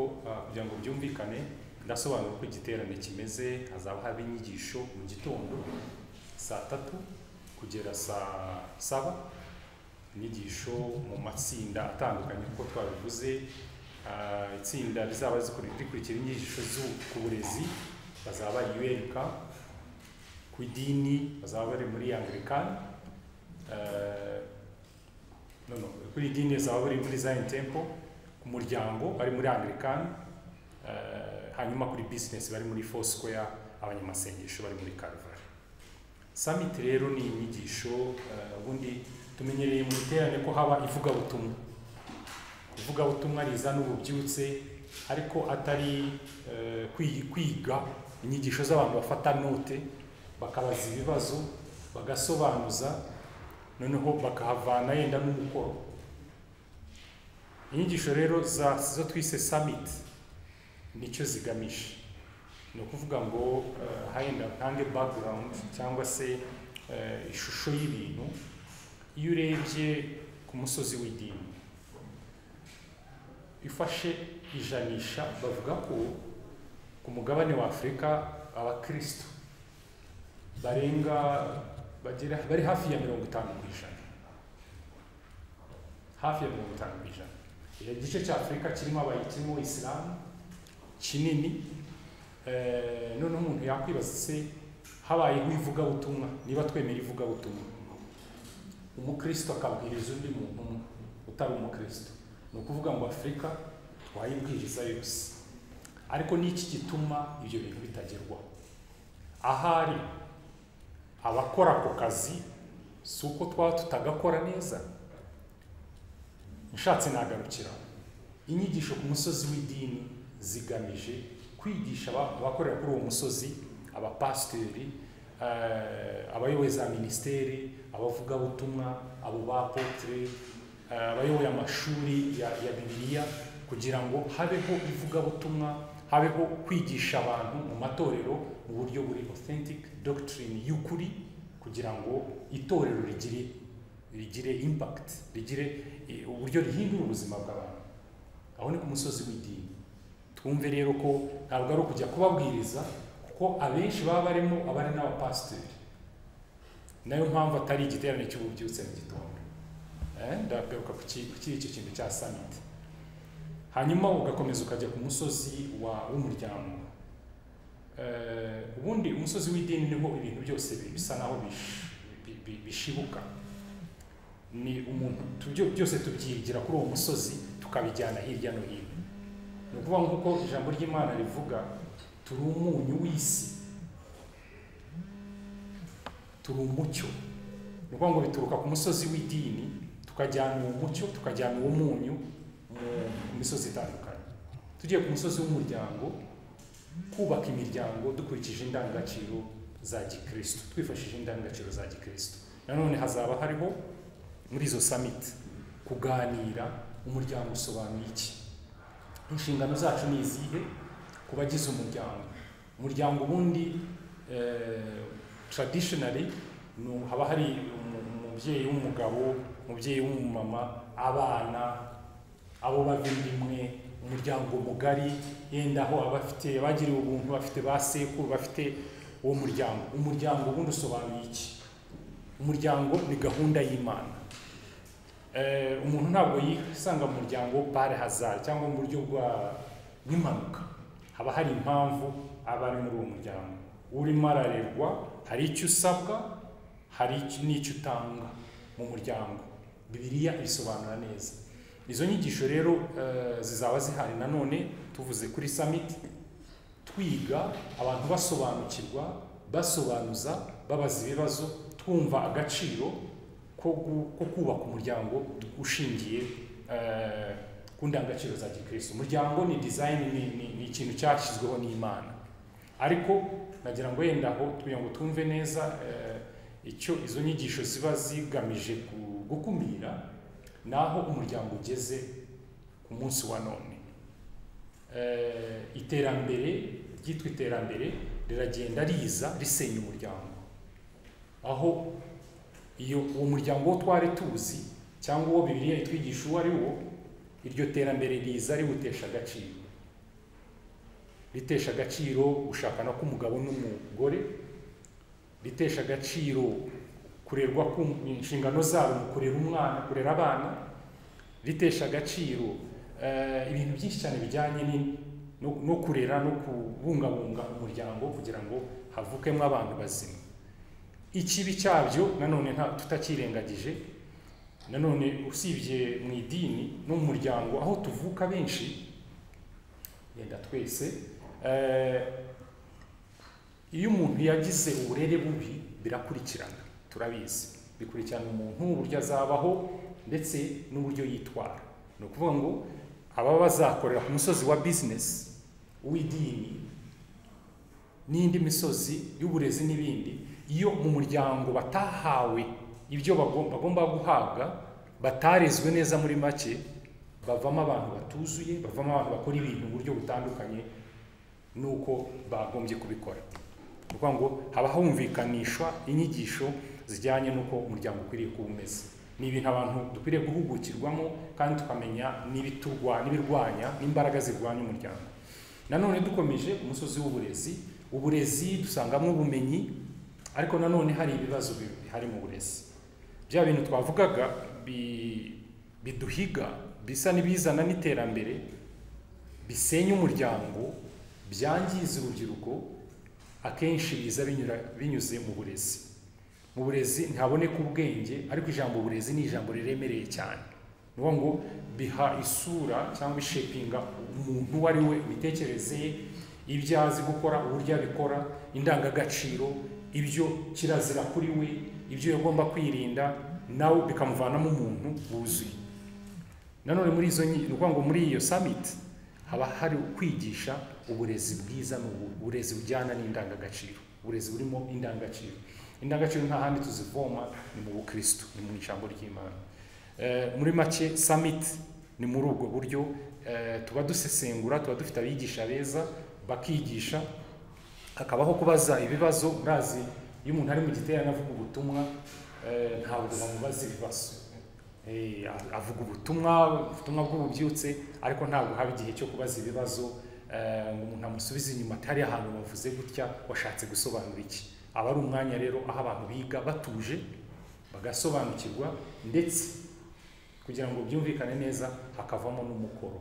kugira ngo byumvikane ndasobanura uko igiterane kimeze hazaba haba inyigisho mu gitondo saa tatu kugera saa saba inyigisho mu matsinda atandukanye uko twabivuze itsinda rizaba rikurikira inyigisho ku burezi bazaba bari yuweruka ku idini bazaba bari muri anglikani noneho kuri idini zaba bari muri zayini tempo ku muryango bari muri anglikani hanyuma kuri bizinesi bari muri fosikoya abanyamasengesho bari muri karuvali samiti rero ni inyigisho ubundi tumenyereye mu iterane ko haba ivugabutumwa ivugabutumwa rizana ububyutse ariko atari kwiga inyigisho z'abantu bafata note bakabaza ibibazo bagasobanuza noneho bakahavana yenda n'umukoro inyigisho rero zo twise samiti nicyo zigamije ni ukuvuga ngo henda ntange bagurawundi cyangwa se ishusho y'ibintu iyo urebye ku musozi w'idini ifashe ijanisha bavuga ko ku mugabane wa afurika abakirisitu barenga bagera bari hafi ya mirongo itanu ku ijana hafi ya mirongo itanu ku ijana igice cya afurika kirimo kirimo isilamu kinini noneho umuntu yakwibaza se habayeho ivugabutumwa niba twemera ivugabutumwa umukristo akabwiriza undi muntu umwe utari umukristo ni ukuvuga ngo afurika twayibwiriza yose ariko n'iki gituma ibyo bintu bitagerwaho ahari abakora ako kazi si uko twaba tutagakora neza ushatse nagarukira inyigisho ku musozi w'idini zigamije kwigisha abakorera kuri uwo musozi abapasiteri abayoboye za minisiteri abavugabutumwa abo bapotire abayoboye amashuri ya bibiriya kugira ngo habeho ivugabutumwa habeho kwigisha abantu mu matorero mu buryo buri authentic doctrine y'ukuri kugira ngo itorero rigire rigire impact rigire uburyo rihindura ubuzima bw'abantu aho ni ku musozi w'idini twumve rero ko ntabwo ari ukujya kubabwiriza kuko abenshi baba barimo abari n'abapasiteri nayo mpamvu atari igiterane cy'ububyutse mu gitondo ndagaruka ku iki kintu cya samiti hanyuma ugakomeza ukajya ku musozi w'umuryango ubundi umusozi w'idini niho ibintu byose bisa naho bishibuka ni umuntu byose tubyigira kuri uwo musozi tukabijyana hirya no hino ni ukuvuga nk'uko ijambo ry'imana rivuga turi umunyu w'isi turi umucyo ni ukuvuga ngo bituruka ku musozi w'idini tukajyana uwo mucyo tukajyana uwo munyu mu misozi itandukanye tugiye ku musozi w'umuryango kubaka imiryango dukurikije indangagaciro za gikristo twifashishije indangagaciro za gikristo nanone hazaba hariho muri izo samiti kuganira umuryango usobanuye iki inshingano zacu ni izihe ku bagize umuryango umuryango ubundi taradishinari haba hari umubyeyi w'umugabo umubyeyi w'umumama abana abo babiri imwe umuryango mugari yenda aho abafite bagiriwe ubuntu bafite ba sekuru bafite uwo muryango umuryango ubundi usobanuye iki umuryango ni gahunda y'imana umuntu ntabwo yisanga mu muryango bare hazari cyangwa mu buryo bwa nk'impanuka haba hari impamvu aba ari muri uwo muryango urimo ararerwa hari icyo usabwa hari n'icyo utanga mu muryango bibiriya bisobanura neza izo nyigisho rero zizaba zihari nanone tuvuze kuri samiti twiga abantu basobanukirwa basobanuza babaza ibibazo twumva agaciro ko kubaka umuryango ushingiye ku ndangagaciro za gikirisitu umuryango ni dizayini ni ikintu cyashyizweho n'imana ariko nagira ngo yenda aho kugira ngo tumve neza icyo izo nyigisho ziba zigamije gukumira ni aho umuryango ugeze ku munsi wa none iterambere ryitwa iterambere riragenda riza risenya umuryango aho iyo uwo muryango wo twari tuzi cyangwa uwo bibiriya itwigisha uwo ari wo iryo terambere riza riwutesha agaciro ritesha agaciro gushakana k'umugabo n'umugore ritesha agaciro kurerwa ku inshingano zabo mu kurera umwana kurera abana ritesha agaciro ibintu byinshi cyane bijyanye no kurera no kubungabunga umuryango kugira ngo havukemo abantu bazima ikibi cyabyo nanone nta tutakirengagije nanone usibye mu idini no mu muryango aho tuvuka benshi yenda twese iyo umuntu yagize uburere bubi birakurikirana turabizi bikurikirana umuntu uburyo azabaho ndetse n'uburyo yitwara ni ukuvuga ngo ababa bazakorera ku musozi wa bizinesi w'idini n'indi misozi y'uburezi n'ibindi iyo mu muryango batahawe ibyo bagomba guhabwa batarezwe neza muri make bavamo abantu batuzuye bavamo abantu bakora ibintu mu buryo butandukanye n'uko bagombye kubikora ni ukuvuga ngo haba humvikanishwa inyigisho zijyanye n'uko umuryango ukwiriye kuba umeze ni ibintu abantu dukwiriye guhugukirwamo kandi tukamenya n'ibirwanya n'imbaraga zirwanya umuryango nanone dukomeje umusozi w'uburezi uburezi dusangamo ubumenyi ariko nanone hari ibibazo bihari mu burezi bya bintu twavugaga biduhiga bisa n'ibizana n'iterambere bisenya umuryango byangiza urubyiruko akenshi biza binyuze mu burezi mu burezi ntaboneka ubwenge ariko ijambo uburezi ni ijambo riremereye cyane ni ukuvuga ngo biha isura cyangwa ishepinga umuntu uwo ari we imitekerereze ye ibyo azi gukora uburyo abikora indangagaciro ibyo kirazira kuri we ibyo yagomba kwirinda nawe bikamuvanamo umuntu wuzuye nanone muri izo ni ukuvuga ngo muri iyo samiti haba hari kwigisha uburezi bwiza uburezi bujyana n'indangagaciro uburezi burimo indangagaciro indangagaciro nta handi tuzivoma ni mu bukristo ni mu ijambo ry'imana muri make samiti ni muri ubwo buryo tuba dusesengura tuba dufite abigisha beza bakigisha hakabaho kubaza ibibazo murazi iyo umuntu ari mu giterane avuga ubutumwa ntabwo bamubaza ibibazo avuga ubutumwa ubutumwa bw'ububyutse ariko ntabwo haba igihe cyo kubaza ibibazo ngo umuntu amusubize inyuma atari ahantu bavuze gutya washatse gusobanura iki aba ari umwanya rero aho abantu biga batuje bagasobanukirwa ndetse kugira ngo byumvikane neza hakavamo n'umukoro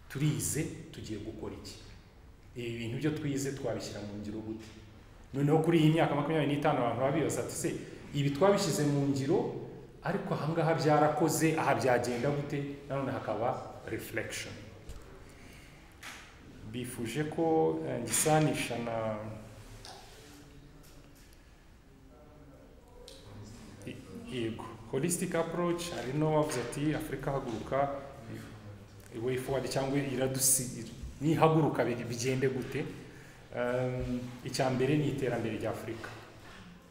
turize tugiye gukora iki ibi bintu byo twize twabishyira mu ngiro gute noneho kuri iyi myaka makumyabiri n'itanu abantu babibaza ati se ibi twabishyize mu ngiro ariko ahangaha byarakoze aha byagenda gute nanone hakaba reflection bifuje ko eh, ngisanisha na I- yego holistic approach hari n'uwavuze ati afurika haguruka way forward cyangwa iradusi nihaguruka bi- bigende gute Um, icya mbere ni iterambere rya afurika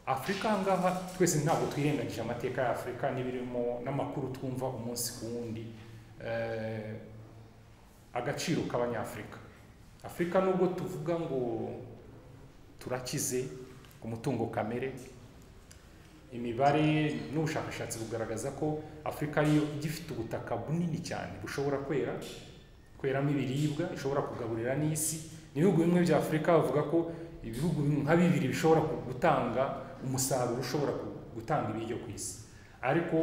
afurika aha ngaha twese ntabwo twirengagije amateka ya afurika n'ibirimo n'amakuru twumva umunsi ku wundi Eh, agaciro k'abanyafurika afurika nubwo tuvuga ngo turakize umutungo kamere imibare n'ubushakashatsi bugaragaza ko afurika yo igifite ubutaka bunini cyane bushobora kwera kweramo ibiribwa ishobora kugaburira n'isi ibihugu bimwe bya afurika bavuga ko ibihugu nka bibiri bishobora gutanga umusaruro ushobora gutanga ibiryo ku isi ariko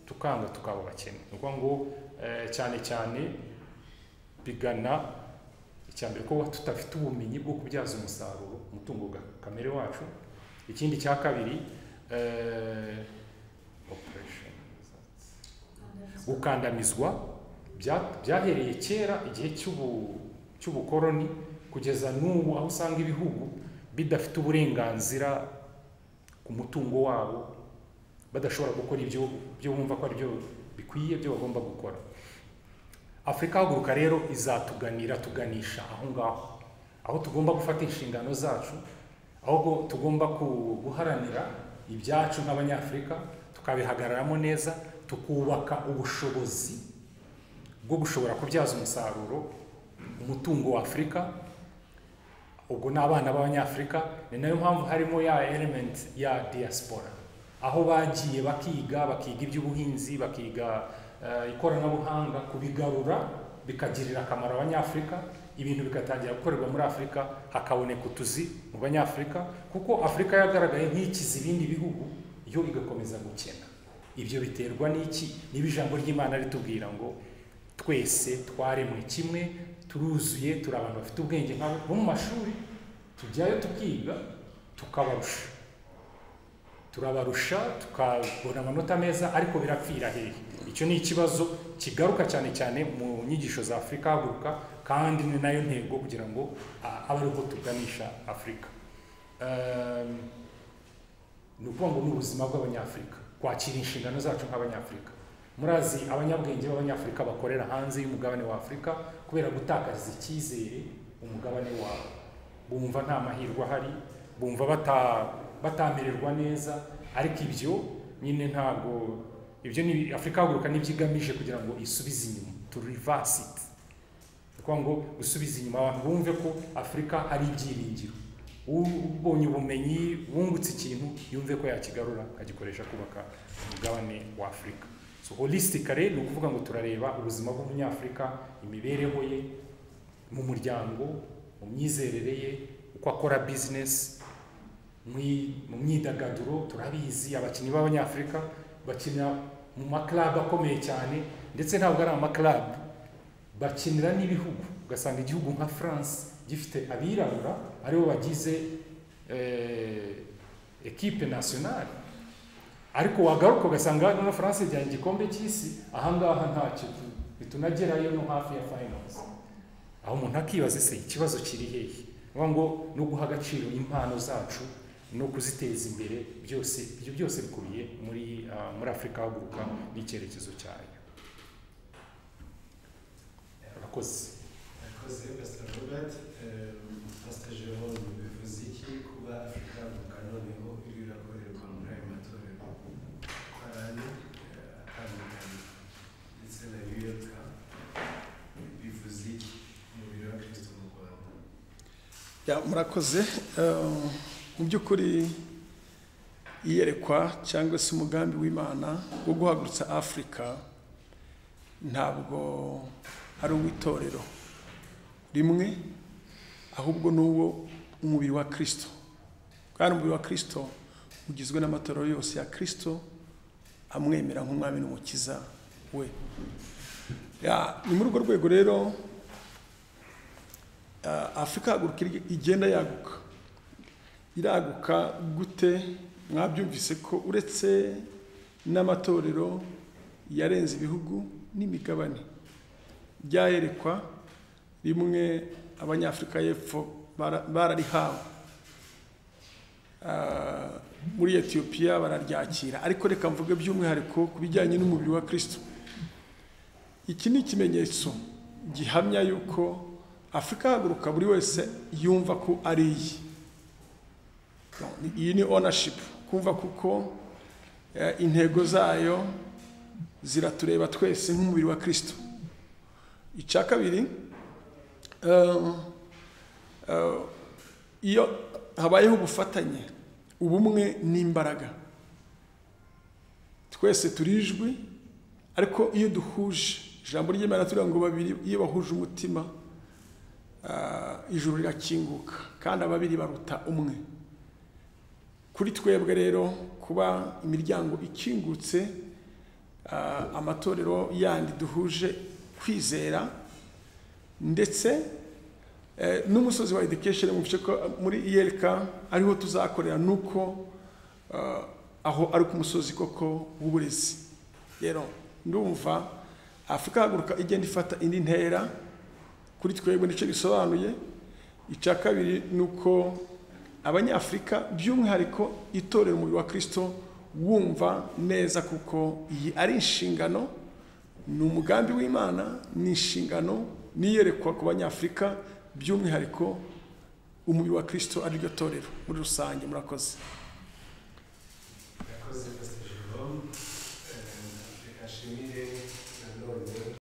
tukanga tukaba abakene ni ukuvuga ngo eh, cyane cyane bigana icya mbere ko tutafite ubumenyi bwo kubyaza umusaruro umutungo ga- kamere wacu ikindi cya kabiri eh, operation gukandamizwa bya- byahereye kera igihe cy'ubu- cy'ubukoroni kugeza n'ubu aho usanga ibihugu bidafite uburenganzira ku mutungo wabo badashobora gukora ibyo byo bumva ko ari byo bikwiye byo bagomba gukora afurika haguruka rero izatuganira tuganisha aho ngaho aho tugomba gufata inshingano zacu aho go- tugomba ku- guharanira ibyacu nk'abanyafurika tukabihagararamo neza tukubaka ubushobozi bwo gushobora kubyaza umusaruro umutungo wa afurika ubwo ni abana b'abanyafurika ni nayo mpamvu harimo ya element ya diaspora aho bagiye bakiga bakiga iby'ubuhinzi bakiga eh, ikoranabuhanga kubigarura bikagirira akamaro abanyafurika ibintu bigatangira gukorerwa muri afurika hakaboneka utuzi mu banyafurika kuko afurika yagaragaye nk'ikiza ibindi bihugu yo igakomeza gukena ibyo biterwa n'iki niba ijambo ry'imana ritubwira ngo twese twaremwe kimwe turuzuye turi abantu bafite ubwenge nk'abo bo mu mashuri tujyayo tukiga tukabarusha turabarusha tukabona amanota meza ariko birapfira hehe icyo ni ikibazo kigaruka cyane cyane mu nyigisho za afurika haguruka kandi ni nayo ntego kugira ngo a- abe ariho tuganisha afurika Ehm, ni ukuvuga ngo ni ubuzima bw'abanyafurika kwakira inshingano zacu nk'abanyafurika murazi abanyabwenge b'abanyafurika bakorera hanze y'umugabane wa afurika kubera gutakaza icyizere umugabane wawe bumva nta mahirwe ahari bumva bata- batamererwa neza ariko ibyo nyine ntabwo ibyo ni afurika haguruka n'ibyo igamije kugira ngo isubize inyuma to reverse it ni ukuvuga ngo gusubiza inyuma abantu bumve ko afurika ari ibyiringiro ubonye ubumenyi wungutse ikintu yumve ko yakigarura akagikoresha kubaka umugabane wa afurika so holistika rero ni ukuvuga ngo turareba ubuzima bw'umunyafurika imibereho ye mu muryango mu myizerere ye uko akora bizinesi mwi- mu myidagaduro turabizi abakinnyi b'abanyafurika bakina mu maklabu akomeye cyane ndetse ntabwo ari amaklabu bakinira n'ibihugu ugasanga igihugu nka france gifite abirabura aribo bagize eh, ekipe nationale ariko wagaruka ugasanga hano france ijyanye igikombe cy'isi ahangaha ntacyo tu- bitunagerayo no hafi ya finance aho umuntu akibaza se ikibazo kiri hehe vuga ngo no guha agaciro impano zacu no kuziteza imbere byose ibyo byose bikubiye muri ah, muri afurika haguruka n'icyerekezo cyayo abakozi Akoze Pastor Robert, ehm, Pastor Jerome, bivuze iki kuba Afurika yavuka noneho iri irakorerwa muri ayo matorero abantu eh, atandukanye ndetse na biyoka bivuze iki umubiri wa Kristo mu Rwanda Ya, murakoze Eh, mu by'ukuri iyerekwa cyangwa se umugambi w'imana wo guhagurutsa afurika ntabwo ari uw'itorero rimwe ahubwo n'uwo umubiri wa kirisito kandi umubiri wa kirisito ugizwe n'amatorero yose ya kirisito amwemera nk'umwami n'umukiza we Ya, ni muri urwo rwego rero Ah, afurika haguruka iri- igenda yaguka iraguka gute mwabyumvise ko uretse n'amatorero yarenze ibihugu n'imigabane byayerekwa rimwe abanyafurika y'epfo bara- bararihawe Ah, muri etiyopiya bararyakira ariko reka mvuge by'umwihariko ku bijyanye n'umubiri wa kirisito iki ni ikimenyetso gihamya yuko afurika haguruka buri wese yumva ko ari iye iyi ni ownership kumva kuko eh, intego zayo ziratureba twese nk'umubiri wa kirisito icya kabiri eh, eh, iyo habayeho ubufatanye ubumwe n'imbaraga twese turijwi ariko iyo duhuje ijambo ry'imana turiya ngo babiri iyo bahuje umutima ah, ijuru rirakinguka kandi ababiri baruta umwe kuri twebwe rero kuba imiryango ikingutse ah, amatorero yandi duhuje kwizera ndetse eh, n'umusozi wa education mu bice ko- muri iyereka ariho tuzakorera nuko ah, aho ari ku musozi koko w'uburezi rero ndumva afurika haguruka igenda ifata indi ntera kuri twebwe nicyo bisobanuye icya kabiri ni uko abanyafurika by'umwihariko itorero umubiri wa kirisito wumva neza kuko iyi ari inshingano ni umugambi w'imana ni inshingano niyerekwa ku banyafurika by'umwihariko umubiri wa kirisito ariryo torero muri rusange murakoze yakoze pastor